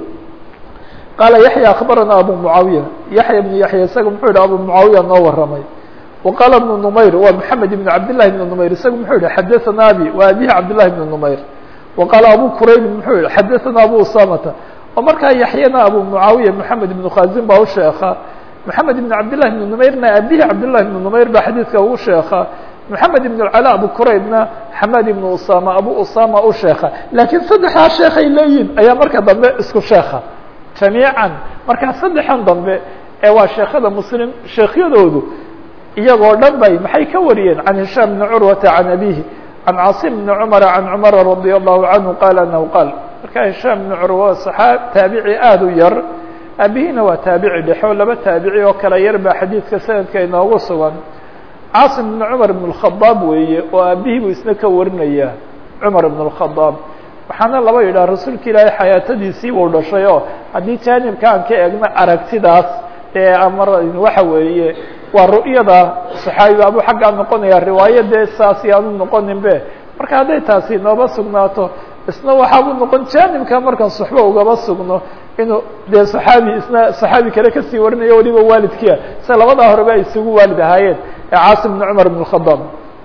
qaala yaxya akbarana abu mucaawiya yaxya ibnu yaxya isaga muxuu yihi abu mucaawiya noo waramay waqaala ibnu numayr waa maxamed ibn cabdillahi ibn numayr isaga muxuu yihi xadathana abi waa abihi cabdillahi ibn numayr waqaala abu quraybin muxuu yihi xadathana abu usamata oo markaa yaxyana abu mucaawiya maxamed ibnu khazin baa u sheeka maxamed ibn cabdillahi ibn numayrna abihi cabdillahi ibn numayr baa xadiidka ugu sheeka maxamed ibn cala abu quraybna xamad ibn usama abu usama u sheeka laakiin saddexdaa sheekhay leeyihin ayaa marka dambe isku sheeka jamiican markaa saddexan dambe ee waa sheekada muslim sheekhyadoodu iyagoo dhan bay maxay ka wariyeen can hishaam bni curwata can abihi can caasim bni cumara can cumara radia allahu canhu qaala anahu qaal markaa hishaam bni curwa saxaa taabici aada u yar aabihina waa taabici dhexe oo laba taabici oo kala yar baa xadiidka sanadka inoogu sugan caasim bni cumar ibn اkhadaab weeye oo aabihii buu isna ka warinaya cumar ibn اkhadaab waxaana laba yidhaha rasuulka ilaahay xayaatadiisii buu dhashay oo haddii jaanibka aan ka eegno aragtidaas ee amar waxa weeye waa ru'yada saxaabiga abuu xaggaa noqonaya riwaayadee saas yaanu noqonin be marka hadday taasi nooba sugnaato isna waxaabuu noqon jaanibka markaan suxbo ugaba sugno inuu dee saxaabi isna saxaabi kale kasii warinayo waliba waalidkiia sida labadaa horeba ay isugu waalid ahaayeen ee caasim bni cumar ibn khadaab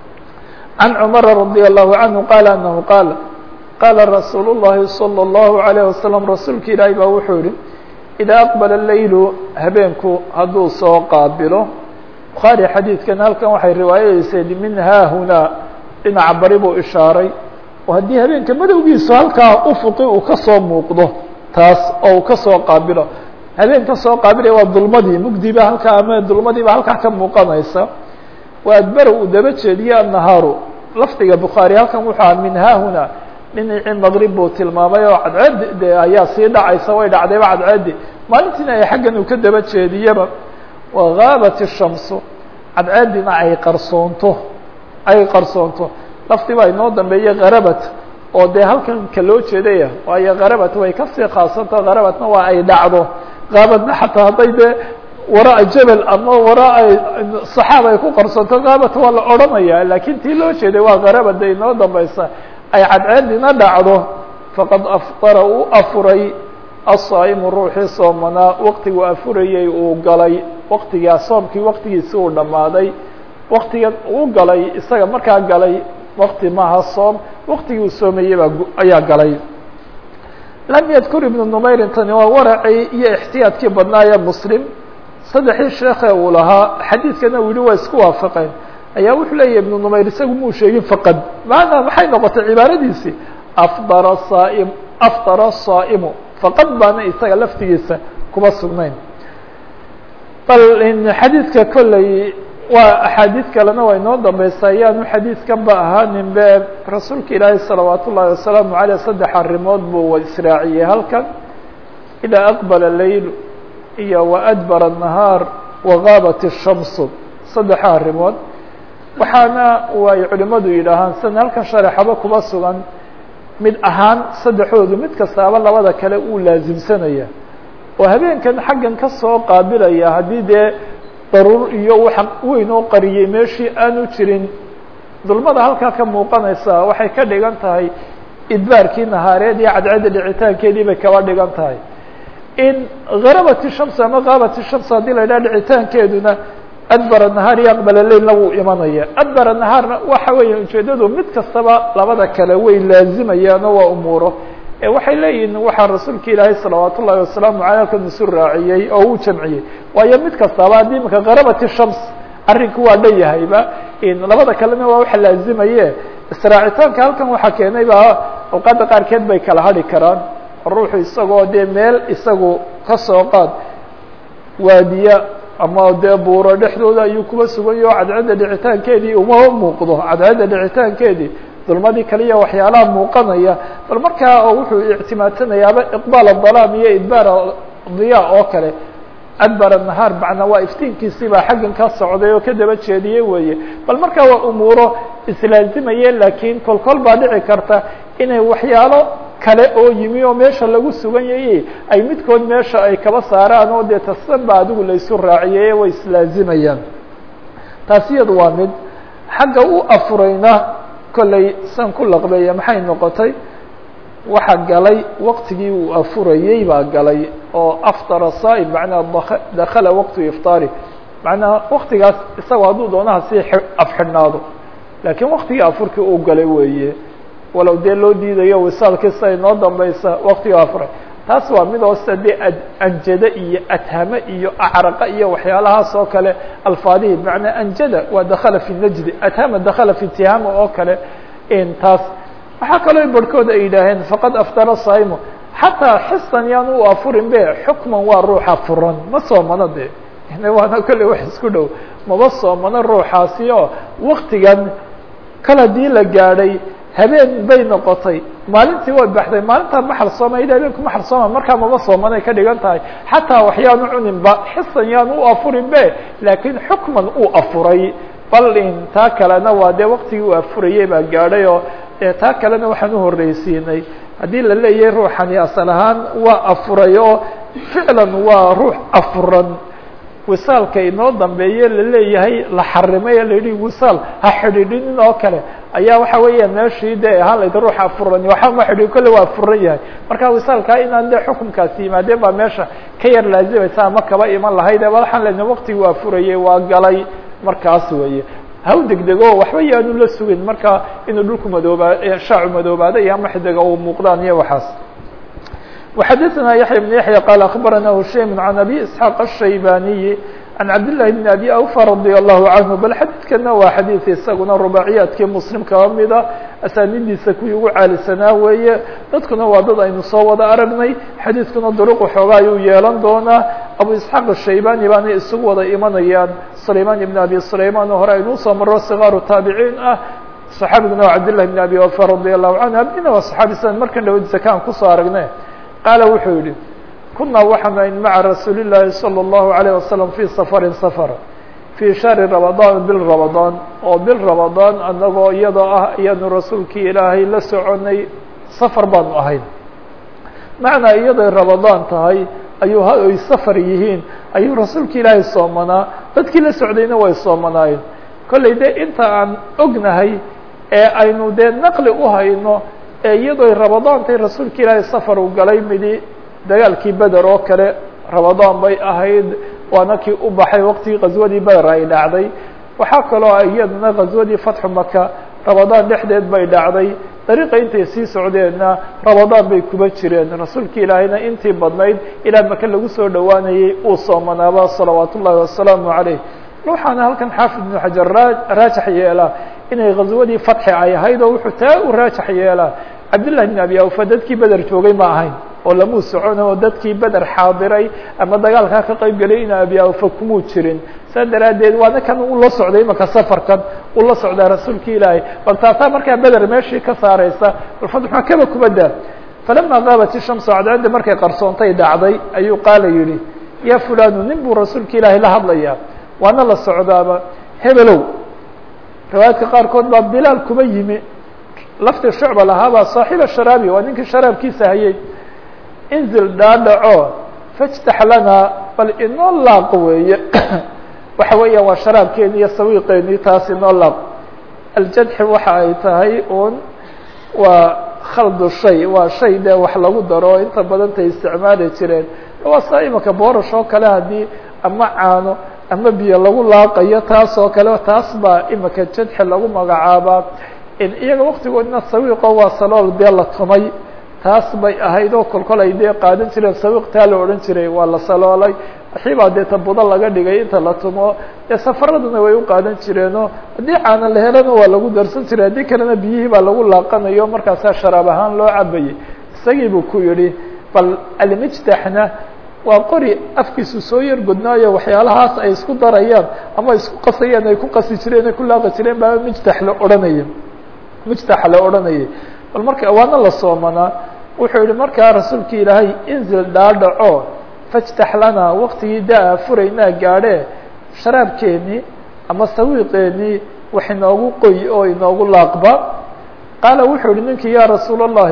can cumara radia allahu canhu qaala anahu qaala qaala rasuulu llahi salى اllahu alayh wasalam rasuulka ilaahi baa wuxuu yihi idaa aqbala leylu habeenku hadduu soo qaabilo bukhaari xadiidkan halkan waxay riwaayadaysay min haahunaa dhinaca bari buu ishaaray oo haddii habeenka madowgiisu halkaa ufuqi uu kasoo muuqdo taas oo uu kasoo qaabilo habeen kasoo qaabilaya waa dulmadii mugdiba halkaa ama dulmadiiba halkaa ka muuqanaysa waa adbara uu daba jeediye annahaaru lafdiga bukhaari halkan wuxuu aha min haahuna dhinacii maqrib buu tilmaamay oo cadceed de ayaa sii dhacaysa way dhacdayba cadceedi maalintiina ay xaggan uu ka daba jeediyaba wagaabat الshamsu cadceedina ay qarsoonto ay qarsoonto lafdi baa inoo dambeeye kharabat oo dee halkan ka loo jeedaya waayo kharabat way kasii khaasanta kharabatna waa ay dhacdo kaabadna xataa hadday dee waraa jebel ama waraa saxaab ay ku qarsoonto kaabat waa la odhanaya lakin tii loo jeeday waa kharabat de inoo dambeysa ay cadceedina dhacdo faqad afطara uu afuray asaa'imu ruuxii soomanaa waktigu afurayay uu galay waktigaa soomkii waktigiisi uu dhammaaday waktigan uu galay isaga markaa galay wakti maaha soom waktigii uu soomayey baa ayaa galay lam yadkur ibnu numayrin tani waa waracii iyo ixtiyaadkii badnaaya muslim saddexii sheekhe uu lahaa xadiidkana uu yihi waa isku waafaqeen ayaa wuxuu leeyahy ibnu numayr isagu muu sheegin faqad macanaa maxay noqotay cibaaradiisii afdara saaim afdara saa'imu faqad baana isaga laftigiisa kuma sugnayn bal xadiidka kolley waa axaadiid kalena waa inoo dambeysa ayaanu xadiidkan ba ahaanin be rasuulka ilaahi salawaat ullahi wasalaamu aleyh saddex arrimood buu israaciyey halkan idaa aqbala leyl iyo waadbara الnahaar wagaabat الshamsu saddexa arrimood waxaana way culimadu yidhaahaan san halkan shareexaba kuba sugan mid ahaan saddexoodu mid kastaaba labada kale uu laasimsanaya oo habeenkan xaggan ka soo qaabilaya haddii dee daruur iyo waxa weyn oo qariyey meeshii aanu jirin dulmada halkaa ka muuqanaysa waxay ka dhigan tahay idbaarkii nahaareed iyo cadceedda dhicitaankeedii bay kaba dhigan tahay in gharabati shams ama kaabati shams haddii la yidhaha dhicitaankeeduna adbara nahaar iyo aqbala leylna wuu imanaya adbara nahaarna waxa weeye ujeedadu mid kastaba labada kale way laazimayaanoo waa umuuro waxay leeyihin waxaa rasuulka ilaahay salawaat ullahi wasalaamu aley halkan isu raaciyey oo uu jamciyey waayo mid kastaba haddii imika gharabati shams arrinku waa dhan yahayba labada kalena waa waxa laazimaye israacitaanka halkan waxaa keenay ba awqaadda qaarkeed bay kala hadhi karaan ruuxu isagoo dee meel isagu ka soo qaad waadiya ama dee buuro dhexdooda ayuu kuba sugan yaho cadcadda dhicitaankeedii uma muuqdo cadcadda dhicitaankeedii dulmadii kaliya waxyaalaha muuqanaya bal markaa oo wuxuu ictimaadsanayaaba iqbaal adalaam iyo idbaar diya oo kale adbar nahaar macnaa waa iftiinkiisii baa xaggan ka socday oo ka daba jeediyey weeye bal markaa waa umuuro islaazimaye laakiin kol kol baa dhici karta inay waxyaalo kale oo yimi oo meesha lagu sugan yaye ay midkood meesha ay kaba saaraan oo dee tasban ba adigu laysu raaciyey way islaazimayaan taasi iyadu waa mid xagga u afurayna kollay san ku laqbeeya maxay noqotay waxa galay waqtigii uu afurayey baa galay oo aftara saa'im macnaa dakala waqtu iftaari macnaa waktigaas isagoo hadduu doonaha sii afxidhnaado laakiin waktigii afurkii uu galay weeye walow dee loo diidayo wisaalkii siday noo dambaysa waktigii afuray taas waa mid hoose dee anjada iyo adhame iyo acraqa iyo waxyaalahaas oo kale alfaadihii macnaa anjada waa dakala fi najdi adhama dakala fi tihama oo kale taas waxaa kaloo barhkood ay yidhaaheen faqad aftara saimo xataa xisan yaan u afurin be xukman waa ruuxa furan ma soomano de waana kolley wax isku dhow maba soomano ruuxaasi oo waktigan kal haddii la gaadhay habeen bay noqotay maalintii way baxday maalintaa ma xarsoomay habeenku ma xarsooma markaa maba soomanay ka dhigan tahay xataa waxyaanu cuninba xisan yaan u afurin be laakiin xukman uu afuray bal in taa kalena waa dee waktigii uu afurayey baa gaadhay oo taa kalena waxaan uhorreysiinay haddii la leeyahay ruuxani asal ahaan waa afuray oo ficlan waa ruux afuran wisaalka inoo dambeeye laleeyahay la xarimay la yihi wisaal ha xidhiidhinin oo kale ayaa waxa weeya meeshii de ahaan layd ruuxa afuran waxa ma xidhi kolle waa afuran yahay marka wisaalkaa inaan de xukunkaasi yimaadeen baa meesha ka yar laazimaysa ama kaba iman lahayd waxaan lena waktigii waa furayey waa galay markaas weeye haw degdego waxba yaanu la sugin marka inuu dhulku madooba shaacu madoobaada iyo ama xidiga uu muuqdaan iyo waxaas وxadثna yaحyى بن yaحyى qال أخbarana hushaym عan abي isحاq الشhaybaniyi عan cabdاللahi بn abi awفى radي الlahu عanهu bal xadiidkana waa xadiid isaguna rubaaciyaadkii muslim kaba mida asaanidiisa kuwii ugu caalisanaa weeye dadkuna waa dad aynu soo wada aragnay xadiidkuna duruq xooga ayuu yeelan doonaa abu isxaaq الshaybani baana isugu wada imanayaan sulayman ibn abi sulayman oo hore aynu usoo maro صغaaru taabiciin ah صaxaabiguna waa cabdالlahi بn abi awفى radي الlahu canhu abdina waa صaxaabi san markan dhawadiisa kaan kusoo aragne qaala wuxuu yihi kunaa waxaanu ayn maca rasuuli llaahi salى الlahu عalيه wasalam fii safarin safar fii shahri ramadaan bil ramadaan oo bil ramadaan anagoo iyadoo ah ayaanu rasuulkii ilaahay la soconay safar baanu ahayn macnaa iyaday ramadaan tahay ayuu ay safar yihiin ayuu rasuulka ilaahay soomanaa dadkii la socdayna way soomanaayeen kollay de inta aan ognahay ee aynu dee naqli u hayno ee iyadoo ramadaantay rasuulka ilaahay safar uu galay midi dagaalkii beder oo kale ramadaan bay ahayd waana kii u baxay waqtigii qaswadii beder ay dhacday waxaa kaloo iyadana qaswadii fatxu maka ramadaan dhexdeed bay dhacday dariiqa intay sii socdeenna ramadaan bay kuba jireen rasuulka ilaahayna intii badnayd ilaa maka lagu soo dhowaanayey uu soomanaaba salawaat ullahi wasalaamu calayh waxaana halkan xaafid ibnu xajar raajax yeelaa inay ghaswadii fatxi ay ahayd oo wuxuu taa u raajax yeelaa cabdillahi bn abi awfa dadkii beder joogay ma ahayn oo lamuu socon oo dadkii beder xaadiray ama dagaalkaa ka qayb gelay ina abi awfa kumuu jirin saa daraaddeed waana kan ula socday imaka safarkan ula socdaa rasuulka ilaahay bal taasaa markaa beder meeshii ka saareysa bal fatxu makaba kubadda falama gaabat ishamsu cadceedda markay qarsoontay dhacday ayuu qaala yihi ya fulanu nin buu rasuulka ilaahay la hadlayaa waana la socdaaba hebelow riwaayaadka qaarkood baa bilaal kuma yimi lafti shucba lahaabaa saaxiiba sharaabi waa ninkii sharaabkiisa hayay inzil dhaadhaco fajtax lanaa bal inoo laaq weeye waxa weeya waa sharaabkeeni iyo sawiiqeeni taas inoo laaq aljadxi waxa ay tahay un waa khaldu shay waa shay dee wax lagu daro inta badantay isticmaali jireen waa saa imaka boorash oo kale haddii ama caano ama biyo lagu laaqayo taas oo kale taas baa imika jadxi lagu magacaabaa iyaga waktigoodna sawiiqo waa salool dee la tumay taas bay ahayd oo kolkol ay dee qaadan jireen sawiiq taa la odhan jiray waa la saloolay waxibaa dee tabudo laga dhigay inta la tumo dee safaraduna way u qaadan jireenoo haddii caana la helana waa lagu darsan jiray haddii kalena biyihii baa lagu laaqanayo markaasaa sharaab ahaan loo cabayay isagii buu ku yidhi bal almijtaxna waa qori afkiisu soo yar godnaayo waxyaalahaas ay isku darayaan ama isku qasayaan ay ku qasi jireen ay ku laaqi jireen baa mijtax la odhanaya mijtaxa la odhanayay bal marka waana la soomanaa wuxuu yihi markaa rasuulka ilaahay inzil dhaadhaco fajtax lana waktigii daa furaynaa gaadhee sharaabkeenii ama sawiiqeenii wax inoogu qoy oo inoogu laaqba qaala wuxuu yihi ninkii ya rasuul الlahi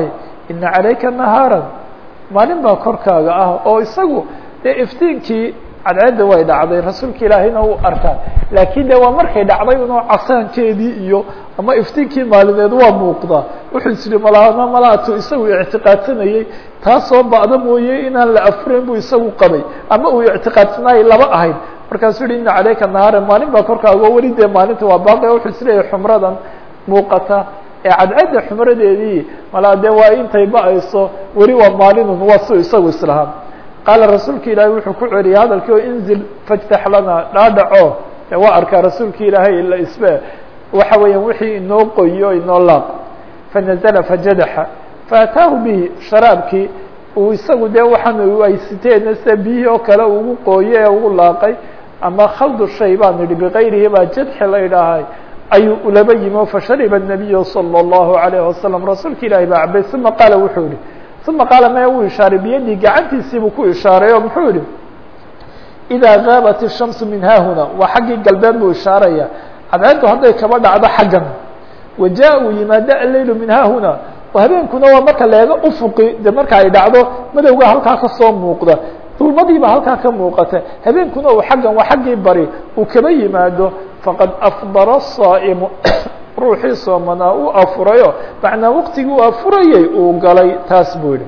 ina calayka nahaaran maalin baa korkaaga ah oo isagu dee iftiinkii cadceedda way dhacday rasuulka ilaahayna uu arkaa laakiin de waa markay dhacday unoo casaankeedii iyo ama iftiinkii maalineed waa muuqdaa wuxuu isiri malaama malaatu isagu ictiqaadsanayey taasoo ba'da mooye inaan la afurayn buu isagu qabay ama uu ictiqaadsanaayay laba ahayd markaasuu yihi ina calayka nahaaran maalin baa korkaaga oo weli dee maalinta waa baaqi wuxuu isleeyahay xumradan muuqata ee cadcadda xumradeedii malaa dee waa intay ba-ayso weli waa maalinun waa su isagu islahaa qaala rasuulka ilaahay wuxuu ku celiyay hadalkii oo inzil fajtax lana dhaadhaco e waa arkaa rasuulka ilaahay la isbe waxa weeyaan wixii inoo qoyo inoo laaq fanazla fajadaxa faataahu bihi sharaabkii uu isagu dee waxaan ay siteen sida biyihii oo kale ugu qooye ee ugu laaqay ama khaldu shay baan idhi bikayrihi baa jadxi la idhaahay ayuu ulaba yimi fashariba الnabiyu salى الlahu عalayه wasalam rasuulka ilaahay baa cabay uma qaala wuxuu yihi uma qaala maya uu ishaaray biyadii gacantiisiibuu ku ishaaray oo muxuu yihi idaa gaabat الshamsu min haahuna waa xaggii galbeed buu ishaaraya cadceeddu hadday kaba dhacdo xaggan waja uu yimaado aleylu min haahuna oo habeenkuna waa marka leega ufuqi de marka ay dhacdo madowga halkaa kasoo muuqda dulmadiiba halkaa ka muuqata habeenkuna uu xaggan waa xaggii bari uu kaba yimaado faqad afdara الsaa'imu ruuxii soomanaa uu afurayo macnaa waqtigii uu afurayey uu galay taas buu yihi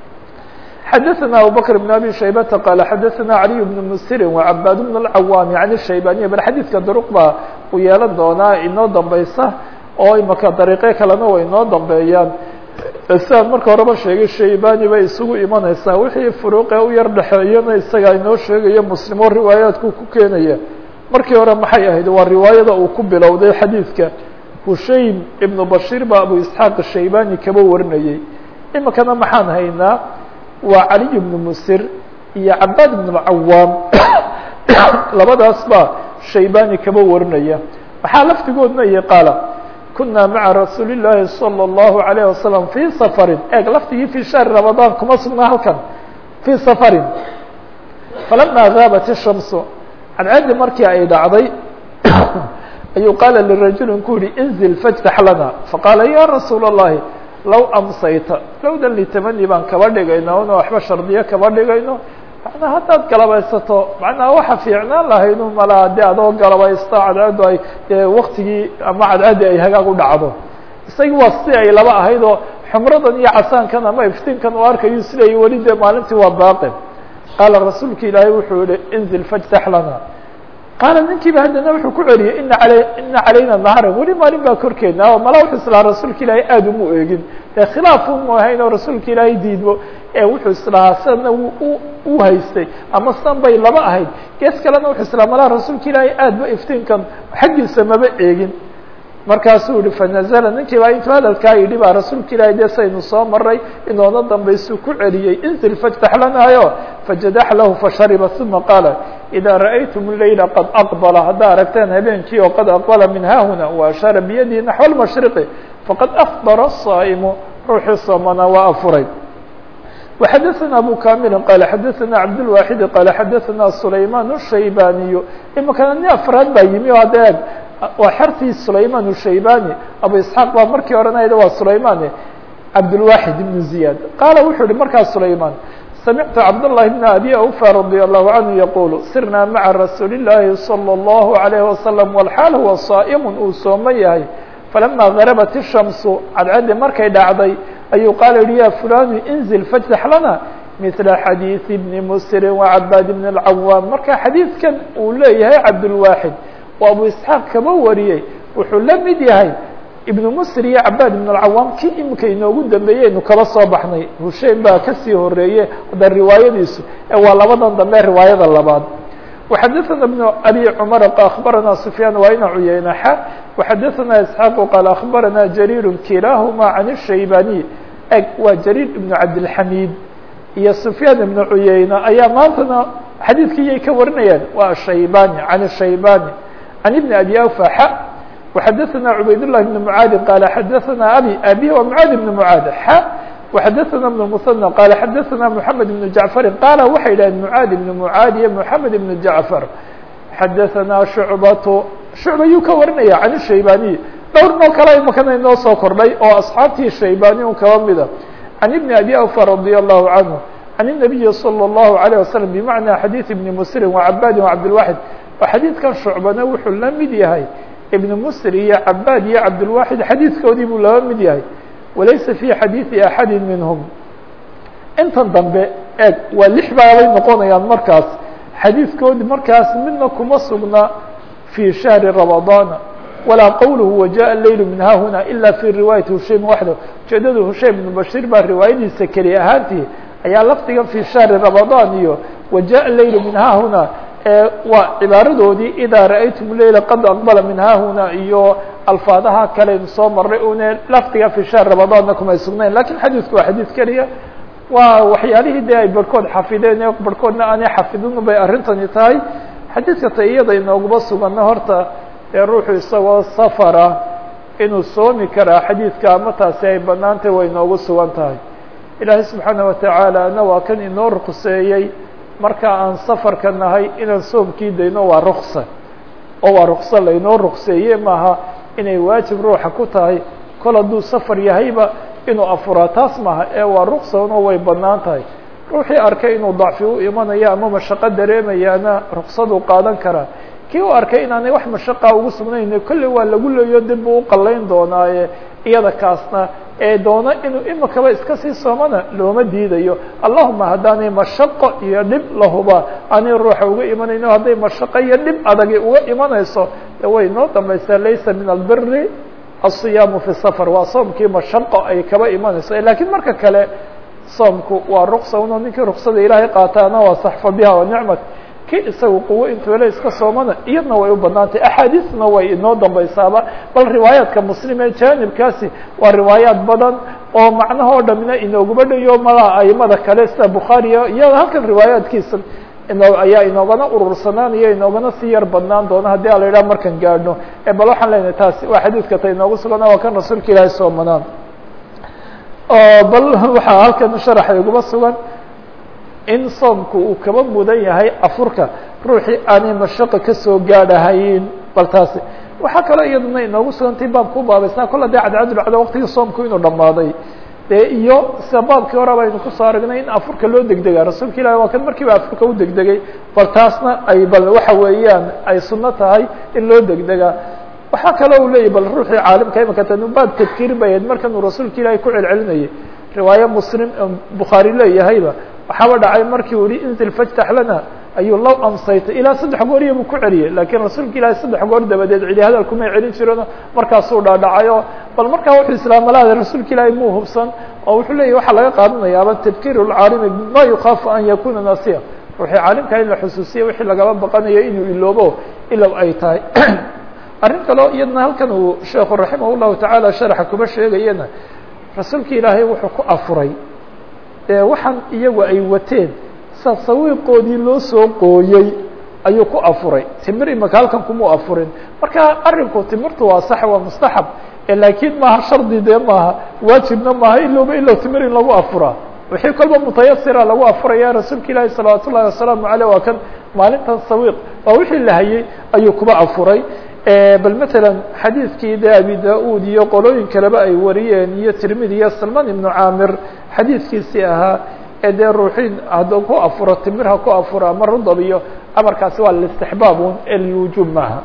xadaثna abubakr بn abi shaybata qaala xadaثna caliy bn musirin وcabaad bn اlcawaami can الshaybaniya bal xadiidka duruq baa uu yeelan doonaa inoo dambeysa oo imaka dariiqyo kalena way inoo dambeeyaan sidaan marka horeba sheegay shaybani bay isugu imanaysaa wixii furuuqe u yar dhexeeyana isagaa inoo sheegayo muslimo riwaayaadku ku keenaya markii hore maxay ahayd waa riwaayada uu ku bilowday xadiidka hushaym ibnu bashiir baa abu isxaaq shaybani kaba warinayey imikana maxaan haynaa waa caliy bnu musir iyo cabaad ibn cawaam labadaas baa shaybani kaba warinaya waxaa laftigoodna iyo qaala kuna maca rasuuli الlahi salى الlahu عalيه wasalam fii safarin eeg laftigii fii shahri ramadaan kuma sugna halkan fii safarin falama gaabat الshamsu cadceeddii markii ay dhacday ayuu qaala lirajulin ku yihi inzil fajtax lana faqaala ya rasuul الlahi low amsayta lowdan litamani baan kaba dhigayna una waxba shardiyo kaba dhigayno macnaa haddaad galabaysato macnaa waxa fiicnaan lahayd un malaa de adoo galabaysto cadceeddu ay dee waktigii ama cadceeddii ay hagaag u dhacdo isagii waa si ay laba ahayd oo xumradan iyo casaankan ama iftiinkan u arkayu siday weli dee maalintii waa baaqi qaala rasuulka ilaahay wuxuu yihi inzil fajtax lana qaala ninkiiba haddana wuxuu ku celiyey ina ala ina calayna naharan weli maalin baa korkeedna oo mala wuxuu islahaa rasuulka ilaahay aada uma eegin ee khilaaf umu ahayn oo rasuulka ilaahay diidmo ee wuxuu islahaa sidana u haystay ama sidan bay laba ahayd gees kalena wuxuu islahaa malaha rasuulka ilaahay aadba iftiinkan xaggiisa maba eegin markaasuu yihi fanazla ninkii baa intuu hadalkaa yidhi baa rasuulka ilaahay dee saynu soo maray inoona dambaysuu ku celiyey inzil fajtax lanaayo fajadax lahu fashariba uma qaala إida ra'aytum الlayla qad aqbala haddaa aragteen habeenkii oo qad aqbala min haahuna waashaara biyadihi naxو اlmashriqi faqad afdara الsaa'imu ruuxii soomanaa waa afuray وxadaثna abu kamilin qaala xadaثna cabdالwaxidi qaala xadaثna sulayman الshaybaniyu imikana nin afraad baa yimi o hadda eeg waa xertii sulayman الshaybani abu isxaaq baa markii oranayda waa sulayman cabdالwaxid ibn ziyad qaala wuxuu yihi markaa sulayman samictu cabdالlahi bn abi awfa radي الlahu canhu yaqulu sirna maca rasuuli الlahi salى الlahu عalayه wasalam wlxaal huwa saa'im uu sooman yahay falama garabat الshamsu cadcaddi markay dhacday ayuu qaala yihi ya fulanu inzil fajtax lana mila xadiiثi bni musrin وcabaad bn اlcawaam marka xadiidkan uu leeyahay cabdالwaxid oo abu isxaaq kaba wariyey wuxuu la mid yahay ibnu musr iyo cabaad ibn اlcawaam kii imika inoogu dambeeyey aynu kaba soo baxnay hushein baa kasii horeeye hadda riwaayadiisu ee waa labadan dambe riwaayada labaad وxadaثna بن abi cmar aخbarana سfyaan waa ina cuyeynaxa وxadaثna isxaaq qaal aخbarana jariir kilaahuma can الshaybaniي eg waa jariir ibn cabdالxamid iyo سfyaan ibn cuyeyna ayaa maantana xadiidkii yay ka warinayaan waa shaybani can الshaybani can ibn abi awfa xa وxadaثna cubayd لlah بn mعaadi qaal xadaثna abi abi wa mعaad بn mعaad xa وxadaثna بن المثنى qaal xadaثna محamed بن jaعفari qaala waxay yidhaheen mعaad بn mعaad iyo محamed بn jaعفar xadaثna شhucbaة shucba yuu ka warinaya can الshaybaniي dhowr noo kale imakana inoo soo kordhay oo asxaabtii shaybani un kaba mida عن بن أbي أوفى رضي الله عنه عن النبي صلى الله عليه وسلم بمعنى xadيiث بن مسلم وعباd وعبدالواحد oo xadيiثkan شhuعبana wuxuu la mid yahay iبن msr iyo عباd iyo cabdالواحد xadيiثkoodii buu laba mid yahay walaysa في xadيiثi أحadi minهم intan dambe eeg waa lix baabay noqonayaan markaas xadiidkoodi markaas midna kuma sugna في شhهر رمضان ولا qwله وجاء الليل من ha هنا إلا في رواية هشيم وحده ujeedada هشيم بن بشير baa riwaayadiisa keli ahaantii ayaa lafdiga في شhهر رمضان iyo وجاء الليل من ha هنا waa cibaaradoodii إdا رأyتم الليل qad أقبل من ha هنا iyo alفاadaha kaleyn soo maray une lafdiga في شhهر رمضانna kumay sugnayn lakin xadيثku waa xadيث keliya waa waxyaalihii de ay barhkood xafideen barhkoodna aanay xafidin bay arrintani tahay xadiidka ta iyada inooguma suganna horta ee ruuxu isagoo safara inuu soomi karaa xadiidka ama taasi ay banaantay way inoogu sugan tahay ilaahay subxaana watacaala na waa kan inoo ruqseeyey marka aan safarka nahay inaan soomkii dayno waa ruksa oo waa rukso lainoo ruqseeye maaha inay waajib ruuxa ku tahay kol hadduu safar yahayba inuu afuraa taas maaha ee waa ruqsano way banaan tahay ruuxii arkay inuu dacfi u imanayo ama mashaqo dareemayaana ruqsaduu qaadan karaa kii u arkay inaanay wax mashaqa ugu sugnayne kolley waa lagu leeyo dib buu uqalayn doonaaye iyada kaasna ee doono inuu imikaba iska sii soomana looma diidayo allahuma haddaanay mashaqo iyo dhib lahuba aanay ruuxa uga imanayno hadday mashaqo iyo dhib adagi uga imanayso de way noo dambaysaa laysa min albiri الصiyaamu fi safar waa soomkii mashaqo ay kaba imanayso lakiin marka kale soomku waa ruqsa uno ninkii ruqsada ilaahay qaataana waa saxfa biha wa nicmat ki isaga quwo intuu ele iska soomana iyadna way u banaantay axaadiisna way inoo dambaysaaba bal riwaayaadka muslim ee jaanibkaasi waa riwaayaat badan oo macnahoo dhamina inooguma dhayo malaha aimada kale sida bukhaariya iyo halkan riwaayaatkiisa ino ayaa inoogana urursanaanayo inoogana sii yar badnaan doona haddii a la yidhaha markan gaadhno bal waxaan leenahay taasi waa xadiidka ta inoogu sugana waa kan rasuulka ilaahay soomanaan bal waxaa halkan sharaxa iguma sugan in soomku uu kaba mudan yahay afurka ruuxii aanay mashaqo kasoo gaadhahayn bal taasi waxaa kaloo iyaduna inoogu sugantay baabka u baabaysnaa kolla dee cadcadulcado waqtigii soomku inuu dhammaaday de iyo sida baabkii hore baynu kusoo aragnay in afurka loo degdega rasuulka ilahi waa kan markiiba afurka u degdegay bal taasna ay bal waxa weeyaan ay sunno tahay in loo degdegaa waxaa kaloo u leeyahy bal ruuxii caalimka imika tanubaad tadkiir bay ahayd markan uu rasuulka ilaahay ku celcelinayay riwaaye muslim bukhaari leeyahayba waxaaba dhacay markii uu yihi inzil fajtax lana ayuu law amsaytay ilaa saddex gooriya buu ku celiyey laakiin rasuulka ilaahay saddex goor dabadeed cidi hadal kumay celin jirano markaasuu dhaadhacayo bal markaa wuxuu islaamalaada rasuulka ilaahay muu hubsan oo wuxuu leeyahy waxaa laga qaadanayaaba tadkiir lcaalimi bima yukaafu an yakuna nasiya ruuxii caalimka in la xusuusiya wixii lagaba baqanayo inuu iloobo ilow ay tahay arrin kaleo iyadna halkan uu sheekhu raximah llahu tacaala sharaxa kuma sheegayana rasuulka ilaahay wuxuu ku afuray ee waxaan iyagu ay wateen sa sawiiqoodii loo soo qooyey ayuu ku afuray timir imaka halkan kumuu afurin marka arrinku timirtu waa sax waa mustaxab laakiin maaha shardi dee maaha waajibna maaha ilowba ilow timir in lagu afuraa wixii kolba mutayasira lagu afuraya rasuulka ilaahi salawaat ullahi wasalaamu aleyh waa kan maalintan sawiiq waa wixii la hayey ayuu kuba afuray bal mثalا xadiidkii de abi da-ud iyo qolooyin kaleba ay wariyeen iyo tirmidi iyo salman ibnu camir xadiidkiisii ahaa ee dee ruuxin hadduu ku afuro timir ha ku afuro ama rudab iyo amarkaasi waa lاstixbaabun ee lwujuub maaha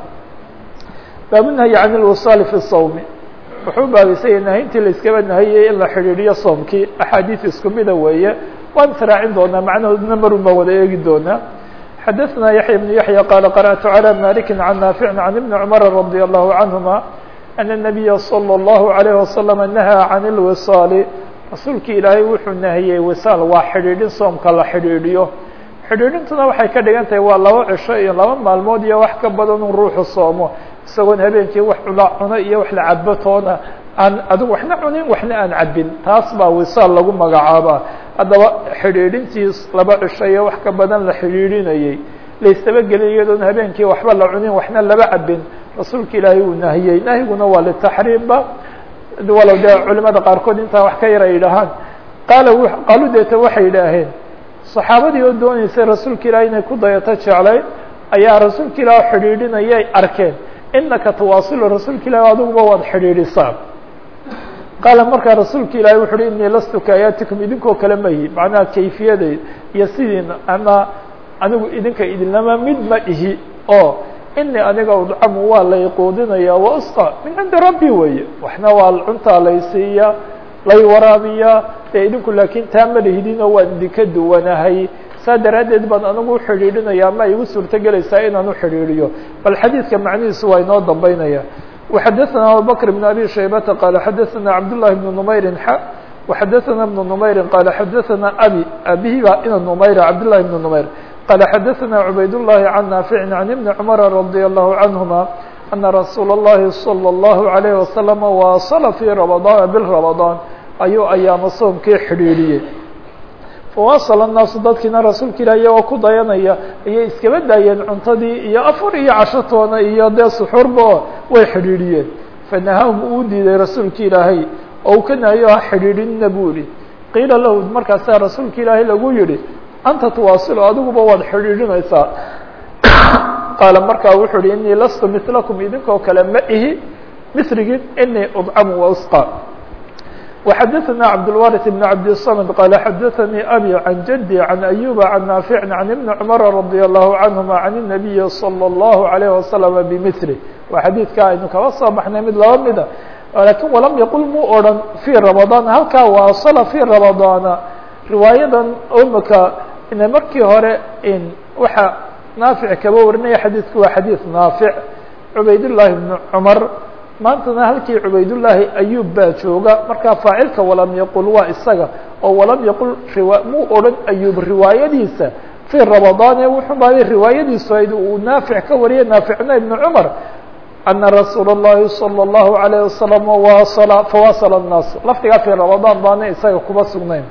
baabunahyi can اlwisaal fi الsawm wuxuu baabaysaya nahayntii la iskaba nahayey in la xidhiidhiyo soomkii axaadiis isku mida weeye waan israacin doonaa macnahoodna marun baan wada eegi doonaa xdثna يحيى بن يحيى قال قرأت على مالك عن نافع عن ابن عمر رضي الله عنهما أن النبي صلى الله عليه وسلم نهى عن الوصال rasuulki ilaahay wuxuu nahiyey wisaal waa xidhiidhin soomka la xidhiidhiyo xidhiidhintuna waxay ka dhigan tahay waa laba cisho iyo laba maalmood iyo wax ka badan un ruuxu soomo isagoon habeenkii wax cula cuno iyo wax la cabo toona aan adigu waxna cunin waxna aan cabin taas baa wisaal lagu magacaabaa haddaba xidhiidhintiis laba cisho iyo wax ka badan la xidhiidhinayey laystabageliy iyadoon habeenkii waxba la cunin waxna laba cabin rasuulka ilaahay uu nahiyey nahyiguna waa litaxriimba walow dee culimada qaarkood intaa wax ka yar ay yidhaahaan qaala qaalu deeta waxay yidhaaheen saxaabadii oo dooneysay rasuulka ilaah inay ku dayato jeclayn ayaa rasuulka ilaah xidhiidhinayay arkeen inaka tawaasilu rasuulka ilaah adiguba waad xidhiidhisaa qaala markaa rasuulka ilaahay wuxu uhi inii lastu kaayatikum idinkoo kale ma ihi macnaha kayfiyadeed iyo sidiina ama anigu idinka idinlama mid ma ihi oo inii aniga udcamu waa lay quudinaya wa usqa min cindi rabbi weeye waxna waa cuntaa laysiiya lay waraabiyaa dee idinku laakiin taa ma lihidinoo waan idinka duwanahay saa daraaddeed baan anigu uxidhiidhinaya ama igu suurto gelaysaa inaan uxidhiidhiyo bal xadiidka macnihiisu waa inoo dambeynaya وxadثna abubكر بن أbي شhaybةa qال xadثna cabdاللahi بن نmayri x وxadثna بن نmayri qال xadثna abي abihi ba ina نmayr cabdاللahi بن نmayr qال xadثna عubayd اللhi عن ناaفع عن iبن cمر رضي الله عنهma أنa رasuul الlahi صلى الله عليه وسلم واصل في رمضان بالرمضان ayuu ayaamo soomkii xidhiidhiyey fawasl الnaasu dadkiina rasuulka ilah iyagoo ku dayanaya ayay iskaba daayeen cuntadii iyo afar iyo cashotoona iyo dee suxuurba way xidhiidhiyeen fanahahum uu diiday rasuulka ilaahay oo uu ka nahayo ha xidhiidhinna buu yihi qiila lahu markaasaa rasuulka ilaahay lagu yihi anta tuwaasilo adiguba waad xidhiidhinaysaa qaala markaa wuxuu uhi inii lastu milakum idinkoo kale ma ihi misrigin inii udcamu wausqa وxadثna cبdالوارث بن عبدالصمد qال xadثnي أbي عن جدي عن أيوب عن نافع عن iبن cمر رضي الله عنهما عن النبي صلى الله عليه وسلم بمثله waa xadيidka aynu kaba soo baxnay mid laba mida lakin وlam yqل mu oran في رمضان halkaa waaصل في رمضاaن riwaayadan mka ina markii hore waxa نaaفع kaba warinaya xadيثku waa xadيث نaaفع عubayd اللahi بن cمر maantana halkii cubaydullaahi ayuub baa jooga markaa faacilka walam yaqul waa isaga oo walam yaqul muu odhan ayuub riwaayadiisa fii ramadaane wuxuu baaday riwaayadiisu ayd uu naafic ka wariyay naaficna ibnu cumar ana rasuula اllahi salى اllahu alayه wasalam wasla fawasla الnaas lafdigaa fii ramadaan baana isaga kuma sugnayn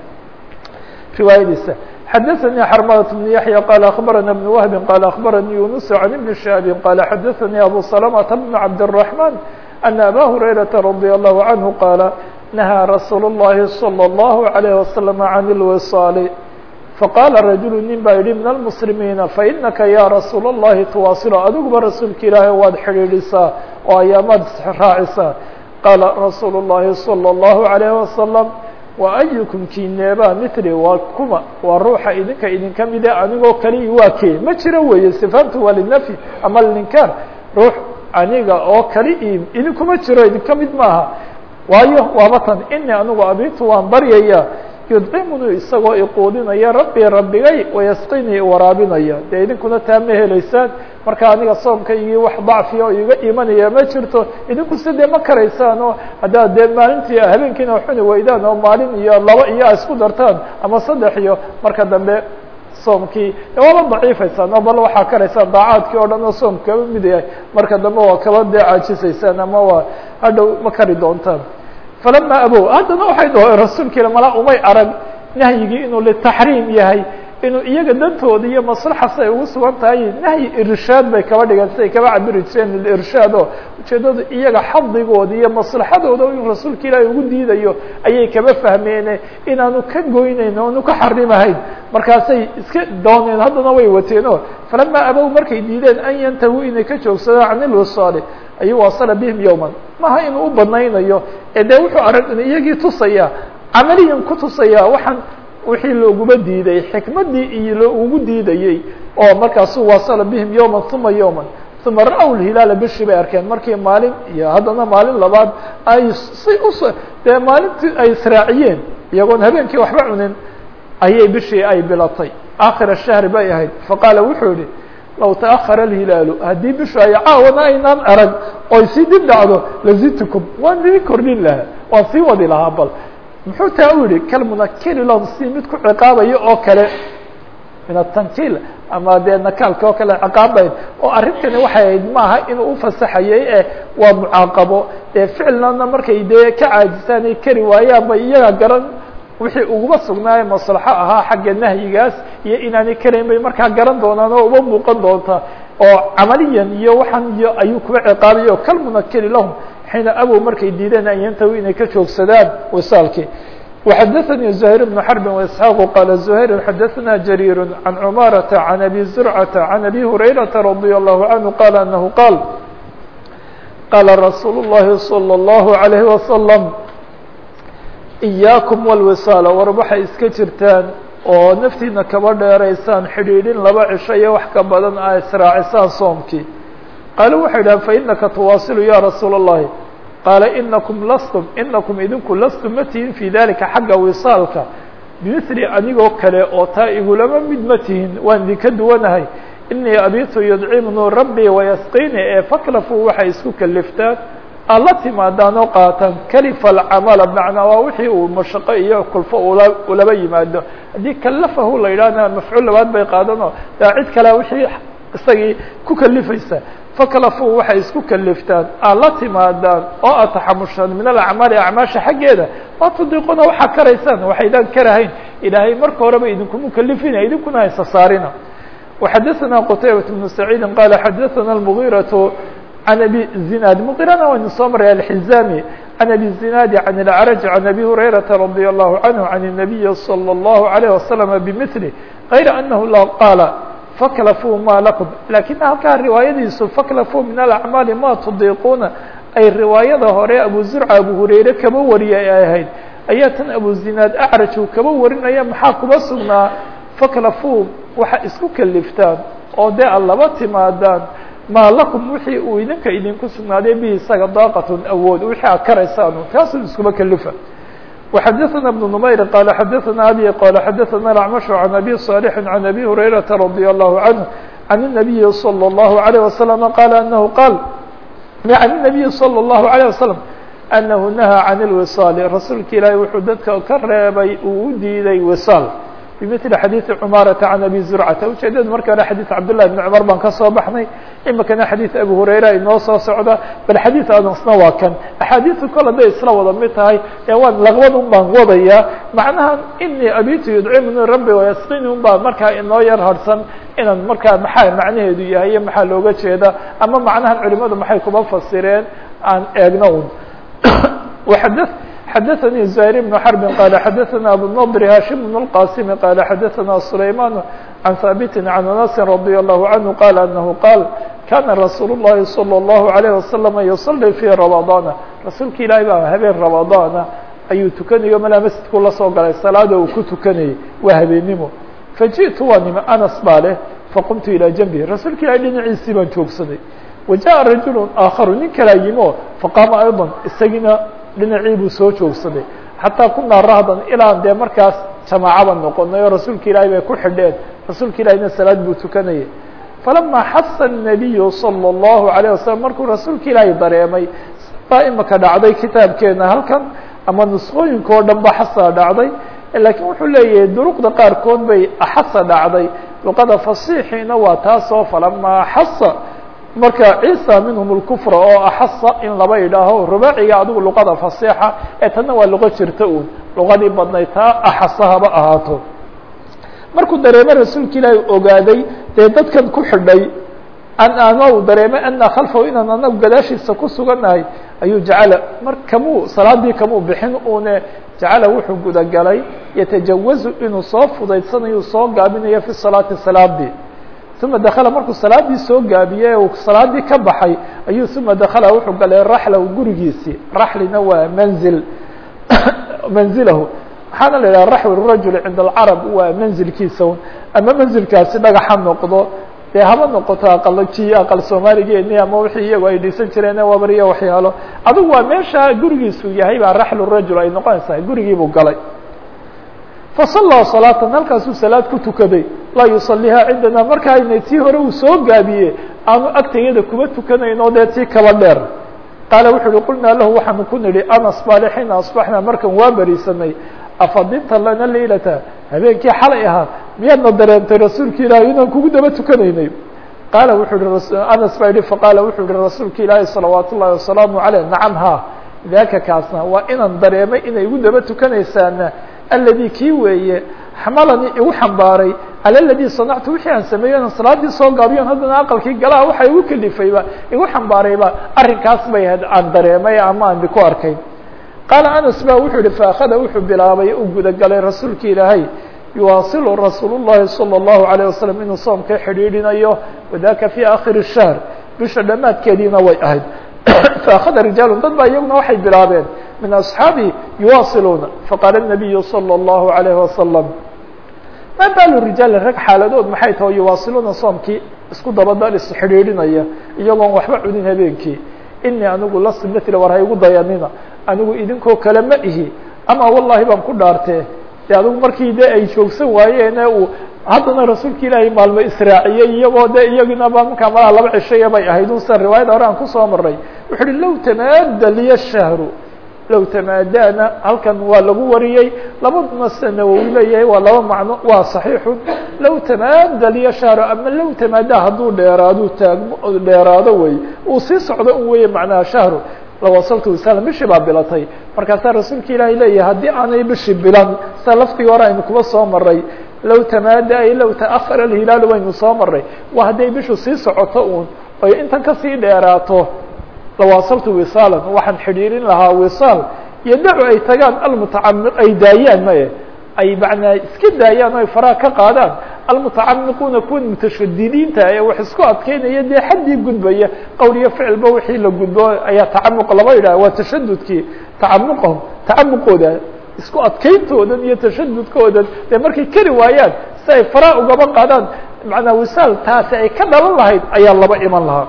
riwaayadiisa xadaثnي xrmdة بن yaحyى qال أخbarana بن وهب qال أخbarnي يuنس عن بن شهاب qال xadaثnي أbو سلمة بن عبد الرحمن أن أbا هريرة رضي الله عنه qال نهى رsuuل اللhi صلى الله عليه وسلم عن الوصال faqاla رaجuل nin baa yihi min المسلميiن faإنaka ya رasuul الlahi تواaصل adiguba rasuulka ilaahay waad xidhiidhisaa oo ayaamaad raacisaa qaala rasuul الlahi صلى الله عليه وسلم wa ayukum kineeba mithli waa kuma waa ruuxa idinka idinka mide anigoo kali waa kee ma jiro weeye sifaantu waa linafyi ama linkaar ruux aniga oo kali i idinkuma jiro idinka mid maaha waayo waaba tan ini anigu abitu waan baryaya yudcimuni isagoo iquudinaya rabbi rabbigay wayasqinii waraabinaya dee idinkuna taa ma helaysaan marka aniga soomkaygii wax dacfiya oo iga imanaya ma jirto idinku si dee ma karaysaan oo haddaad dee maalintii habeenkiina xuni weydaan oo maalin iyo laba iyo a isku dartaan ama saddex iyo marka dambe soomkii waaba daciifaysaan oo bal waxaa karaysaan daacaadkii o dhan oo soom kaba mid yahay marka dambe waa kaba dee caajisaysaan ama waa hadhow ma kari doontaan falama abow haddana waxay dhaho rasuulkiila mala umay arag nahyigii inuu litaxriim yahay inuu iyaga dantooda iyo maslaxas ay ugu sugan tahay nahyi irshaad bay kaba dhigan siday kaba cabiri jireen irshaad oo ujeedadu iyaga xadigooda iyo maslaxadooda inuu rasuulka ilaahay ugu diidayo ayay kaba fahmeene inaanu ka goyneyn oanu ka xarimahayn markaasay iska dooneen haddana way wateeno falama abow markay diideen an yantahu inay ka joogsadaan can ilwisaali ayuu wasala bihim yowman maha inuu u badnaynayo ee dee wuxuu arag iyagii tusaya camaliyan ku tusaya waxaan wixii looguma diiday xikmaddii iyo loogu diidayey oo markaasuu wasala bihim yowman uma yowman uma ra-w lhilaala bishii bay arkeen markii maalin iyo haddana maalin labaad ay si us dee maalintii ay israaciyeen iyagoon habeenkii waxba cunin ayay bishii ay bilatay aakhira shahri bay ahayd faqaala wuxuu yihi low taأhara اlhilaalu haddii bishu ay caawana aynaan arag oy sii dib dhacdo lazidtukum waan idin kordhin lahaa waan sii wadi lahaa bal muxuu taa u yihi kalmunakiri lahum si mid ku ciqaabayo oo kale min atankiil ama dee nakaalka oo kale ciqaabayd oo arrintani waxay ahayd maaha inuu ufasaxayay e waa mucaaqabo ee ficilnana markay dee ka caajisaan ay kari waayaan bay iyaga garan wixii uguma sugnaaye maslaxo ahaa xagga nahyigaas iyo inaanay karayn bay markaa garan doonaan oo uma muuqan doonta oo camaliyan iyo waxaan iyo ayuu kuwa ciqaabay oo kalmunakiri lahum xiina abow markay diideen an yantahu inay ka joogsadaan wisaalkii وxadثnي زهير بن حرب وإسحاq qال زهير xadثna جرير عن cماaرة عن أbي زرعة عن أbي هريرة رضي الله عنه qال أنه qال qاla رsuuل اللhi صلى الله عليه وسلم iyaakum walwisaala war waxay iska jirtaan oo naftiina kaba dheeraysaan xidhiidhin laba cisho iyo wax ka badan a israacisaan soomkii qaalu waxay dhahan fainaka tuwaasilu ya rasuula الlahi qaala inakum lastum inakum idinku lastum ma tihin fi dalika xagga wisaalka bimili anigoo kale oo taa igulama mid ma tihin waan idinka duwanahay inii abitu yudcimnu rabbii wayasqini ee faklafuu waxay isku kaliftaan aad la timaadaan oo qaataan kalifa alcamala bmacnaa waa wixii uu mashaqo iyo kulfo ula ulaba yimaado haddii kalafahu la yidhahna mafcuul labaad bay qaadanoo daa cid kale wixii isagii ku kalifaysa faklafuu waxay isku kaliftaan aad la timaadaan oo aad taxamushaan min alacmaali acmaasha xaggeeda waa tudiiquna waxaa karaysaan waxaydaan karahayn ilaahay marka horeba idinkuma kalifina idinkuna haysa saarina وxadثna qتaybaة بن سعيid qال xadثna المغيرة عن أbي الزناad مغيرana waynu soo maray الحزاmي عن أbي الزناad عن الأعرج عن أbي هريرة رضي الله عنه عن النبي صلى الله عليه وسلم بمثله غayر أنه la qاaل فklفوا ma لكم lakiن halkaa riwaayadiisu فklفوا min الأعماaل ma تdiiquna ay riwaayada hore أبو زرع أبو هurayre kaba wariya ay ahayd ayaa tan أبو زناad أعرج uu kaba warinaya maxaa kuba sugnaa فklفوا waxa isku kaliftaan oo dee ad laba timaadaan maa lakum wixii uu idinka idinku sugnaaday bi isaga daaqatun awood wixii aad karaysaan kaasun iskuma kalifa وxadثna بن نmayr qال xadثna abي qال xadثna الأعمش عن أbي صالح عن أbي هريرة رضي الله عنه عن النبي صلى الله عليه وسلم qال أنه qال عن النبي صلى الله عليه وسلم أنه نهى عن الوصال rasuulka ilaahi wuxuu dadka ka reebay uu u diiday وصاal bmثل xadيiث cmاaرة عن أbي زuرcةa ujeedada marka hore xadيiث cabdاللahi بن cmر baan ka soo baxnay imikana xadيiث abu هurayra inoo soo socda bal xadيiث adnsna waa kan أxaadiiثu kol haday isla wada mid tahay ee waan laqbad un baan wadaya macnaha inii abitu yudcimni rabbi وayasqini un baa markaa inoo yar harsan inaan markaa maxaa macnaheedu yahay iyo maxaa looga jeeda ama macnahan culimadu maxay kuba fasireen aan eegno un xdثnي زهير بن حرب قال xdثna أبو النضر هاشم بن القاسم قال xdثna سليمان عن ثابت عن أنس رضي الله عنه قال أنه قال كان رsuuل اللhi صلى الله عليه وسلم يصلي في رمضان رasuulka ilahi baa habeen رمضاana ayuu tukanayo malaa masjidku la soo galay salaada uu ku tukanayay waa habeenimo fajiئtu waa nime أنس baa leh faqمtu ilىa جنبه rasuulka ilahi dhinaciisii baan joogsaday وaجaءa رaجuل آkخر nin kalaa yimo faqاama أيضا isagiina dhinacii buu soo joogsaday xataa kunaa rahdan ilaan dee markaas jamaacaba noqonay oo rasuulka ilaahay bay ku xidheen rasuulka ilahina salaad buu tukanayay falamaa xasa الnabiyu salى الlahu عalيه wasalam markuu rasuulka ilaahay dareemay baa imika dhacday kitaabkeena halkan ama nusqooyinka oo dhan ba xasa dhacday laakiin wuxuu leeyahay duruqda qaarkood bay axasa dhacday luqada fasiixiina waa taasoo falamaa xasa marka ciisa minhum اlkufra oo axasa in laba idhaaho rubaaciga adigu luqada fasixa ee tanna waa luqo jirta un luqadii badnayd taa axasa haba ahaato markuu dareemay rasuulka ilaahi ogaaday dee dadkan ku xidhay an ana u dareemay ana khalfahu inaan anagu gadaashiisa ku sugannahay ayuu jacala mar kamuu salaadii kamuu bixin une jacala wuxuu gudagalay yatajawazu inuu soo fudaydsanayo soo gaabinayo fi salaati salaadii uma dakala markuu salaadii soo gaabiyey uu salaadii ka baxay ayuu uma dakala wuxuu galay raxlahu gurigiisii raxlina waa manzil manzilahu waxaana la yidhaha raxlu rajul cinda alcarab waa manzilkiisa un ama manzilkaasi dhagaxa noqdo dee haba noqoto aqalji aqal soomaaligeeni ama wixii iyagu ay dhisan jireen wabariyo waxyaalo adigu waa meesha gurigiisu yahay baa raxlu rajul ay noqonaysaa gurigiibuu galay fasallaa salaatan halkaasuu salaad ku tukaday laa yusalihaa cindana marka aynay tii hore uu soo gaabiye aanu agtayada kuma tukanayn oo dee tii kaba dheer qaala wuxu uhi qulnaa lahu waxaanu ku nidhi anas baale xiina asbaxnaa markan waa berisanay afadinta lana leylata habeenkii xalay ahaa miyaadna dareentay rasuulka ilaahi inaan kugu daba tukanaynay qaala wuxuu hi anas baa yihi faqaala wuxuu yihi rasuulka ilaahi salawaat ullahi wasalaamu caleyh nacam ha daaka kaasna waa inaan dareemay inay igu daba tukanaysaana aladi kii weeye xamalanii igu xambaaray cala aladii sanactu wixii aan sameeyo inaan salaadii soo gaabiyon haddana aqalkii galaha waxa igu kalifayba igu xambaarayba arrinkaas bay ahayd aan dareemay ama aan ku arkayn qaala anas ba wuxuu yihi faakada wuxuu bilaabay u gudagalay rasuulka ilaahay yuwaasilu rasuul الlahi salى الlahu عalيه wasalam inuu soomka xidhiidhinayo wadaka fi akhir الshahr bisha dhammaadkeediina way ahayd faakada rijaalun dad baa iyaguna waxay bilaabeen min أصxaabi yuwaasiluuna faqaala الnabiyu slى الlahu عalيه wasalam ma baalu rijaali rag xaaladood maxay taho yuwaasiluuna soomkii isku dabadal isxidhiidhinaya iyagoon waxba cunin habeenkii inii anigu lastu mila war ha igu dayanina anigu idinkoo kale ma ihi ama wallahi baan ku dhaartee de adigu markii de ay joogsan waayeene uu haddana rasuulka ilaahay maalmo israaciyey iyagoo de iyaginaba markaa malaha laba cishaya bay ahayd unsa riwaayada hore aan kusoo maray wuxu uhi low tamaada liya shahru low tamaadana halkan waa lagu wariyey labaduna sida nawowi leeyahay waa laba macno waa صaxiixun low tamaada liya shahru ama low tamaada hadduu dheeraado taagmo dheeraado wey uu sii socdo un weye macnaha shahru lawasaltu wasala bishii baa bilatay markaasaa rasuulka ilaahay leeyahay haddii aanay bishii bilan sida laftigii hore aynu kuba soo maray low tamaada ay low taأhara alhilaalu waynu soo maray waa hadday bishu sii socoto uun oy intan kasii dheeraato lawaasaltu wisaalan waxaan xidhiirin lahaa wisaal iyo dacu ay tagaan almutacamiq ay daayaan maye ay macnaa iska daayaan o ay faraha ka qaadaan almutacamiquuna kuwan mutashadidiinta ee wax isku adkeynaya dee xaddii gudbaya qowl iyo ficilba wixii la gudbo ayaa tacamuq laba yidhaha waa tashadudkii tacamuqahum tacamuqooda isku adkeyntoodan iyo tashadudkoodan dee markay keri waayaan si ay faraha ugaba qaadaan macnaa wisaal taasi ay ka dhalan lahayd ayaa laba iman lahaa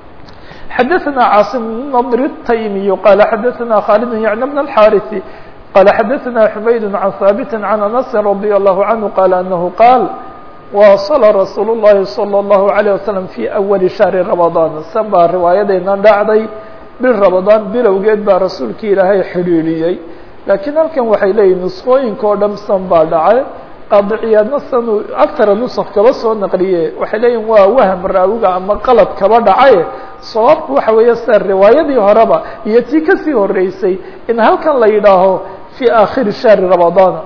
xadaثna cاaصم نضr التaymiي qال xadaثna khالد yعن بن الحاrث qال xadaثna حmayd عن ثابت عن أنس رضي الله عنه qال أنه qاal واصل رsuuل اللhi صلى الله عليه وسلم في أول شهر رمضان san baa riwaayadayna dhacday bil رمضان bilowgeed baa rasuulki ilaahay xidhiidhiyey lakiin halkan waxay leeyihin نسqooyinka o dhan san baa dhacay qaadiciyaadna sanuu agtara nusq kaba soo naqliye waxay leeyihin waa wahm raawiga ama qalad kaba dhacaye sababku waxa weeye sida riwaayadii horeba iyo tii kasii horeysay in halkan la yidhaaho fii aakhiri shahri ramadaana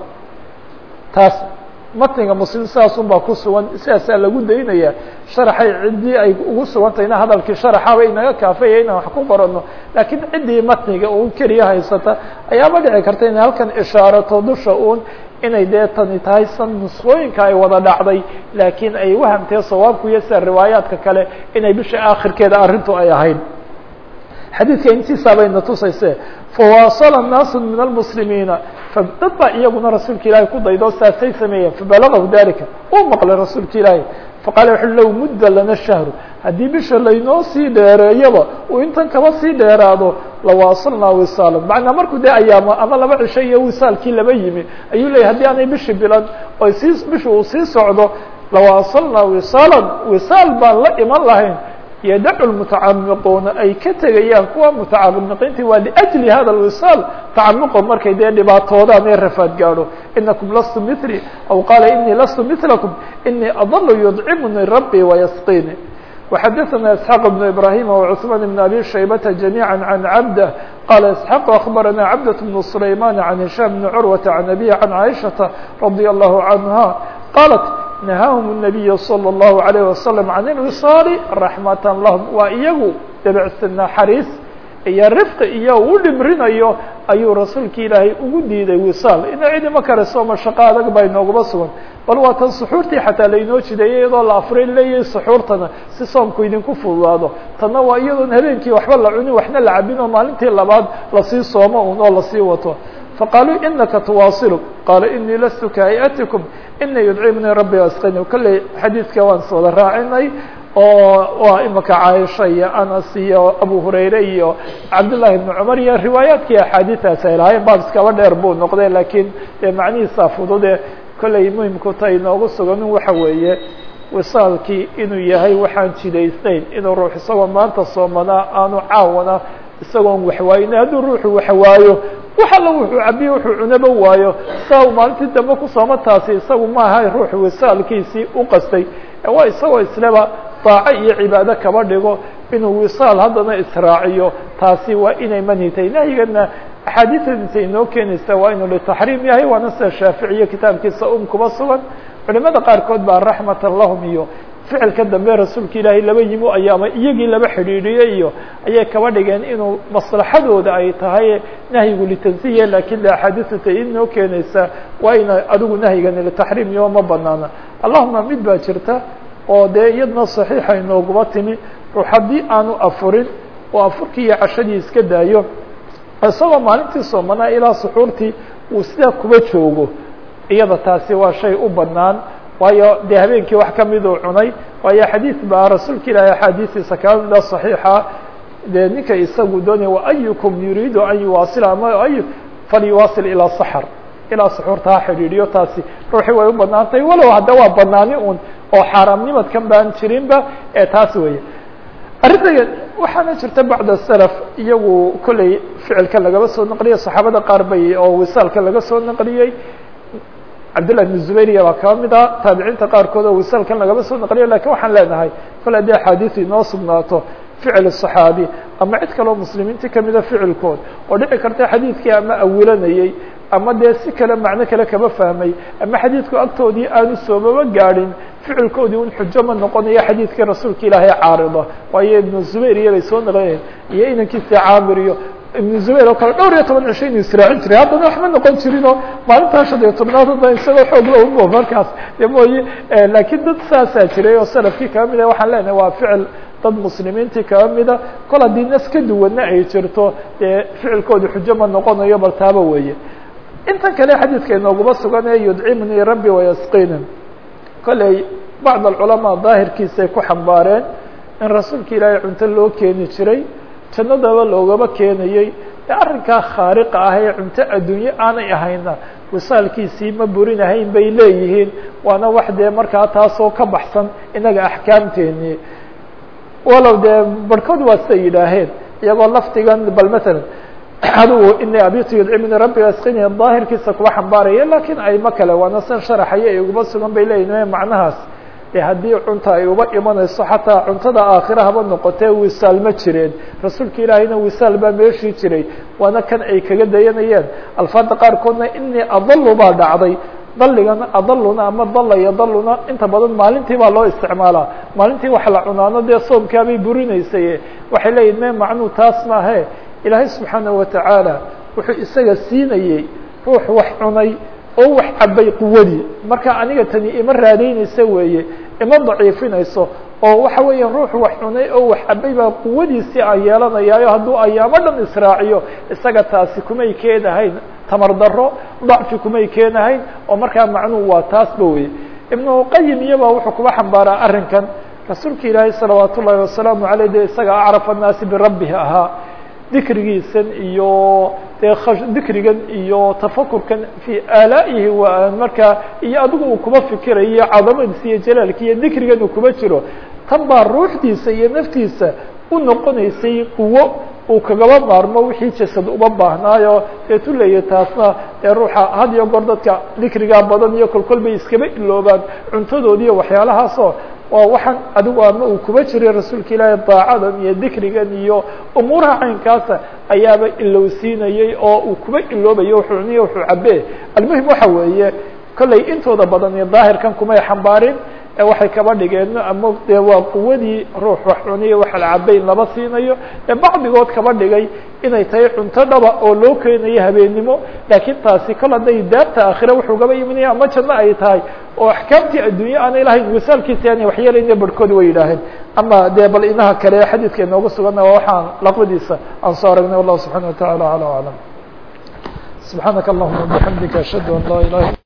taas matniga muslim sidaasun baa ku sugan sidaasaa lagu daynaya sharaxay ciddii ay ugu sugantayna hadalkii sharaxaba inaga kaafaya inaan wax ku qorano laakiin ciddii matniga uun keliya haysata ayaaba dhici karta inay halkan ishaarato dusha uun inay dee tani tahay san nusqooyinka ay wada dhacday laakiin ay wahamtee sawaabku iyo sida riwaayaadka kale inay bisha aakhirkeeda arrintu ay ahayd xadiidka intiisaa bayna tusayse fawaasala naasu min almuslimiina dad baa iyaguna rasuulka ilaahay ku daydo saasay sameeyeen fabalagahu dalika uu maqlay rasuulka ilaahay faqala wuxu low mudda lana shahru haddii bisha laynoo sii dheereeyaba uu intan kaba sii dheeraado lawaasalnaa wisaalan macnaa markuu dee ayaamo ama laba cisho iyo wisaalkii laba yimi ayuu leeyay haddii aanay bishi bilan oy sii bisha uu sii socdo lawaasalnaa wisaalan wisaal baan la iman lahayn yadacu lmutacamiquuna ay ka tegayaan kuwa mutacamiqiinti waa liأjli hada lwisaal tacamuqo markay dee dhibaatoodaan ee rafaad gaadho inakum lastu mili aw qaala inii lastu milakum inii adalu yudcimuni rabbii wayasqini وxadثna isحاq بن ibrahim وcثman بn abi shaybata جamيعا عan cabdة qala isحاq aخbarana cabdة بن سlayman عan هisham بn curwaةa عan abيه عan caiشhaةa radي الlahu عanha qalat نahahم النabiy slى الlahu عalيه waslم can الwiصاal raxmata lahm waa iyagu debecsa naxariis iyo rifqi iyo u dhimrinayo ayuu rasuulka ilaahay ugu diiday wisaal ina cidima kale sooma shaqo adag baa inoogaba sugan bal waa tan suxuurtii xataa lainoo jideeyay iyadoo la afray leeyahay suxuurtana si soomku idinku fududaado tanna waa iyadoon habeenkii waxba la cunin waxna la cabin oo maalintii labaad lasii soomo un oo lasii wato faqaaluu inaka tuwaasilu qaala inii lastu kahayatikum inii yudcimnii rabbi asqini kolley xadiidka waan sooda raacinay oo waa imika caaisha iyo anas iyo abu hurayre iyo cabdullahi ibnu cumar iyo riwaayaadkii axaadiiaas ay lahaayeen baab iskaba dheer buu noqday laakiin dee macnihiisa fudude kolley muhimku ta inoogu suganin waxa weeye wisaalkii inuu yahay waxaan jidaysnayn inuu ruux isagoo maanta soomanaa aanu caawana isagoon waxwaayina hadduu ruuxu waxwaayo wax alla wuxuu cabiye wuxuu cunaba waayo saa uu maalintii dambe ku sooma taasi isagu maaha ruuxu wisaalkiisii u qastay waa isagoo isleba daaco iyo cibaado kaba dhigo inuu wisaal haddana israaciyo taasi waa inay manhitay nahyigana axaadiidan intay inoo keenaysa waa inuu litaxriim yahay waana sida shaaficiye kitaabkiisa um kuba sugan culimada qaarkood baa raxmatan lahum iyo ficilka dambe rasuulka ilaahay laba yimo ay ama iyagii laba xidhiidhiyey iyo ayay kaba dhigeen inuu maslaxadooda ay tahay nahyigu litansiya lakin de axaadiisu tay inoo keenaysa waa ina adigu nahyigani litaxriim iyo ma banaana allahuma mid baa jirta oo dee iyadna saxiixa inooguba timi ruux haddii aanu afurin oo afurkii iyo cashadii iska daayo isagoo maalintii soomanaa ilaa suxuurtii uu sidaa kuba joogo iyada taasi waa shay u banaan waayo dee habeenkii wax kamid uu cunay waayo xadiid baa rasuulka ilaahay axaadiistiisa kaba mida صaxiixa dee ninka isagu doonaya waayukum yuriidu an yuwaasila ama ay falyuwaasil ilaa saxr ilaa suxuurta ha xidhiidhiyo taasi ruuxii way u banaantahay walow hadda waa banaani un oo xaaraamnimadkan baan jirinba ee taas weeye arrinta waxaana jirta bacd salaf iyagu kolley ficilka lagaba soo naqliyay saxaabada qaar bay oo wisaalka laga soo naqliyey cabdillah bn zubayriya baa kaba mid ah taabiciinta qaarkood oo wisaalkan lagaba soo naqliyo lakin waxaan leenahay kole haddii axaadiisu inoo sugnaato ficil صaxaabi ama cid kaleo muslimiintii kamida ficilkood oo dhici karta xadiidkii ama awilanayey ama dee si kale macno kale kama fahmay ama xadiidku agtoodii aanu soomaba gaadhin ficilkoodii un xujo ma noqonayo xadiidkii rasuulka ilaahay caarida waayo ibnu zubayr iyo bay soo naqlinayeen iyo inankiisa caamir iyo ibnu zubayr oo kale dhowr iyo toban cisho inuu israacin jiray haddana waxma noqon jirin oo maalintaa shan iyo tobnaad hadda isagoo xoog la umo markaas de mooye laakiin dad saasaa jiray oo salafkii kaba mid ah waxaan leenahay waa ficil dad muslimiintii kaba mida kol haddii nas ka duwanna ay jirto dee ficilkooda xujo ma noqonayo bal taaba weeye intan kale xadiidka inooguma sugan ee yudcimnii rabbi wayasqinin kolley bacd alculamaa daahirkiisay ku xambaareen in rasuulka ilaahay cunto loo keeni jiray jannadaba loogaba keenayey ee arrinkaa khaariqa ah ee cunto adduunye aanay ahayna wisaalkiisii ma burinahayn bay leeyihiin waana wax dee markaa taasoo ka baxsan inaga axkaamteennii walow dee barhkood waa siday yidhaaheen iyagoo lafdigan bal masalan adugu ini abitu yudcimni rabbi asqini daahirkiisa kuwa xambaaraya lakin ayma kale waana san sharaxaya ay uguma sugan bay leeyihin macnahaas de haddii cunta ay uba imanayso xataa cuntada aakhira haba noqotee wisaal ma jireen rasuulka ilaahayna wisaal baa meeshii jiray waana kan ay kaga dayanayeen alfaada qaarkoodna inii adalu baa dhacday daligan adaluna ama dala iyo daluna inta badan maalintii baa loo isticmaalaa maalintii wax la cunaano dee soomkaabay burinaysay waxay leeyihin me macnuu taas maahe ilaahay subxaanaه watacaala wuxuu isaga siinayey ruux wax cunay oo wax cabay quwadii marka aniga tani ima raadaynaysa weeye ima daciifinayso oo waxa weeya ruux wax cunay oo wax cabay baa quwadiisii aan yeelanayaayo hadduu ayaamo dhan israaciyo isaga taasi kumay keenahayn tamar daro dacfi kumay keenahayn oo markaa macnuhu waa taasba weye ibnu qayim iyaba wuxuu kuba xambaaraa arrinkan rasuulka ilaahay salawaat ullaahi wasalaamu aleyh de isaga acraf annaasi birabbihi ahaa dikrigiisan iyo dee dikrigan iyo tafakurkan fii aalaa'ihi wa markaa iyo adigu uu kuba fikirayo cadamadiisa iyo jalaalki iyo dikrigan uu kuba jiro tan baa ruuxdiisa iyo naftiisa u noqonaysay quwo uu kagaba maarmo wixii jasad uma baahnaayo dee tuleya taasna dee ruuxa had iyo goor dadka dikrigaa badan iyo kolkol bay iskaba iloobaan cuntadoodiiyo waxyaalahaasoo waa waxaan adigu ama uu kuba jiray rasuulka ilaahay daacadan iyo dikrigan iyo umuuraha caynkaasa ayaaba ilowsiinayey oo uu kuba iloobayo wuxuu cuniyo wuxuu cabee almuhim waxa weeye kollay intooda badan iyo daahirkan kumay xambaarin ee waxay kaba dhigeen ama dee waa quwadii ruux wax cuniyo wax la cabay in laba siinayo ee bacdigood kaba dhigay inay tahay cunto dhaba oo loo keenayo habeennimo laakiin taasi kol hadday daarta aakhira wuxuu gaba imanaya ama janno ay tahay oo axkaamtii adduunye aanay lahayn wasaalkiisa aanay waxyeelayna barhkood way yidhaaheen ama dee bal inaha kale xadiidka inoogu suganna waa waxaan laqbadiisa aan soo aragnay wallahu subxana wa tacala acla aclam subxaanaka allahuma bixamdika ashhadu an laa ilaha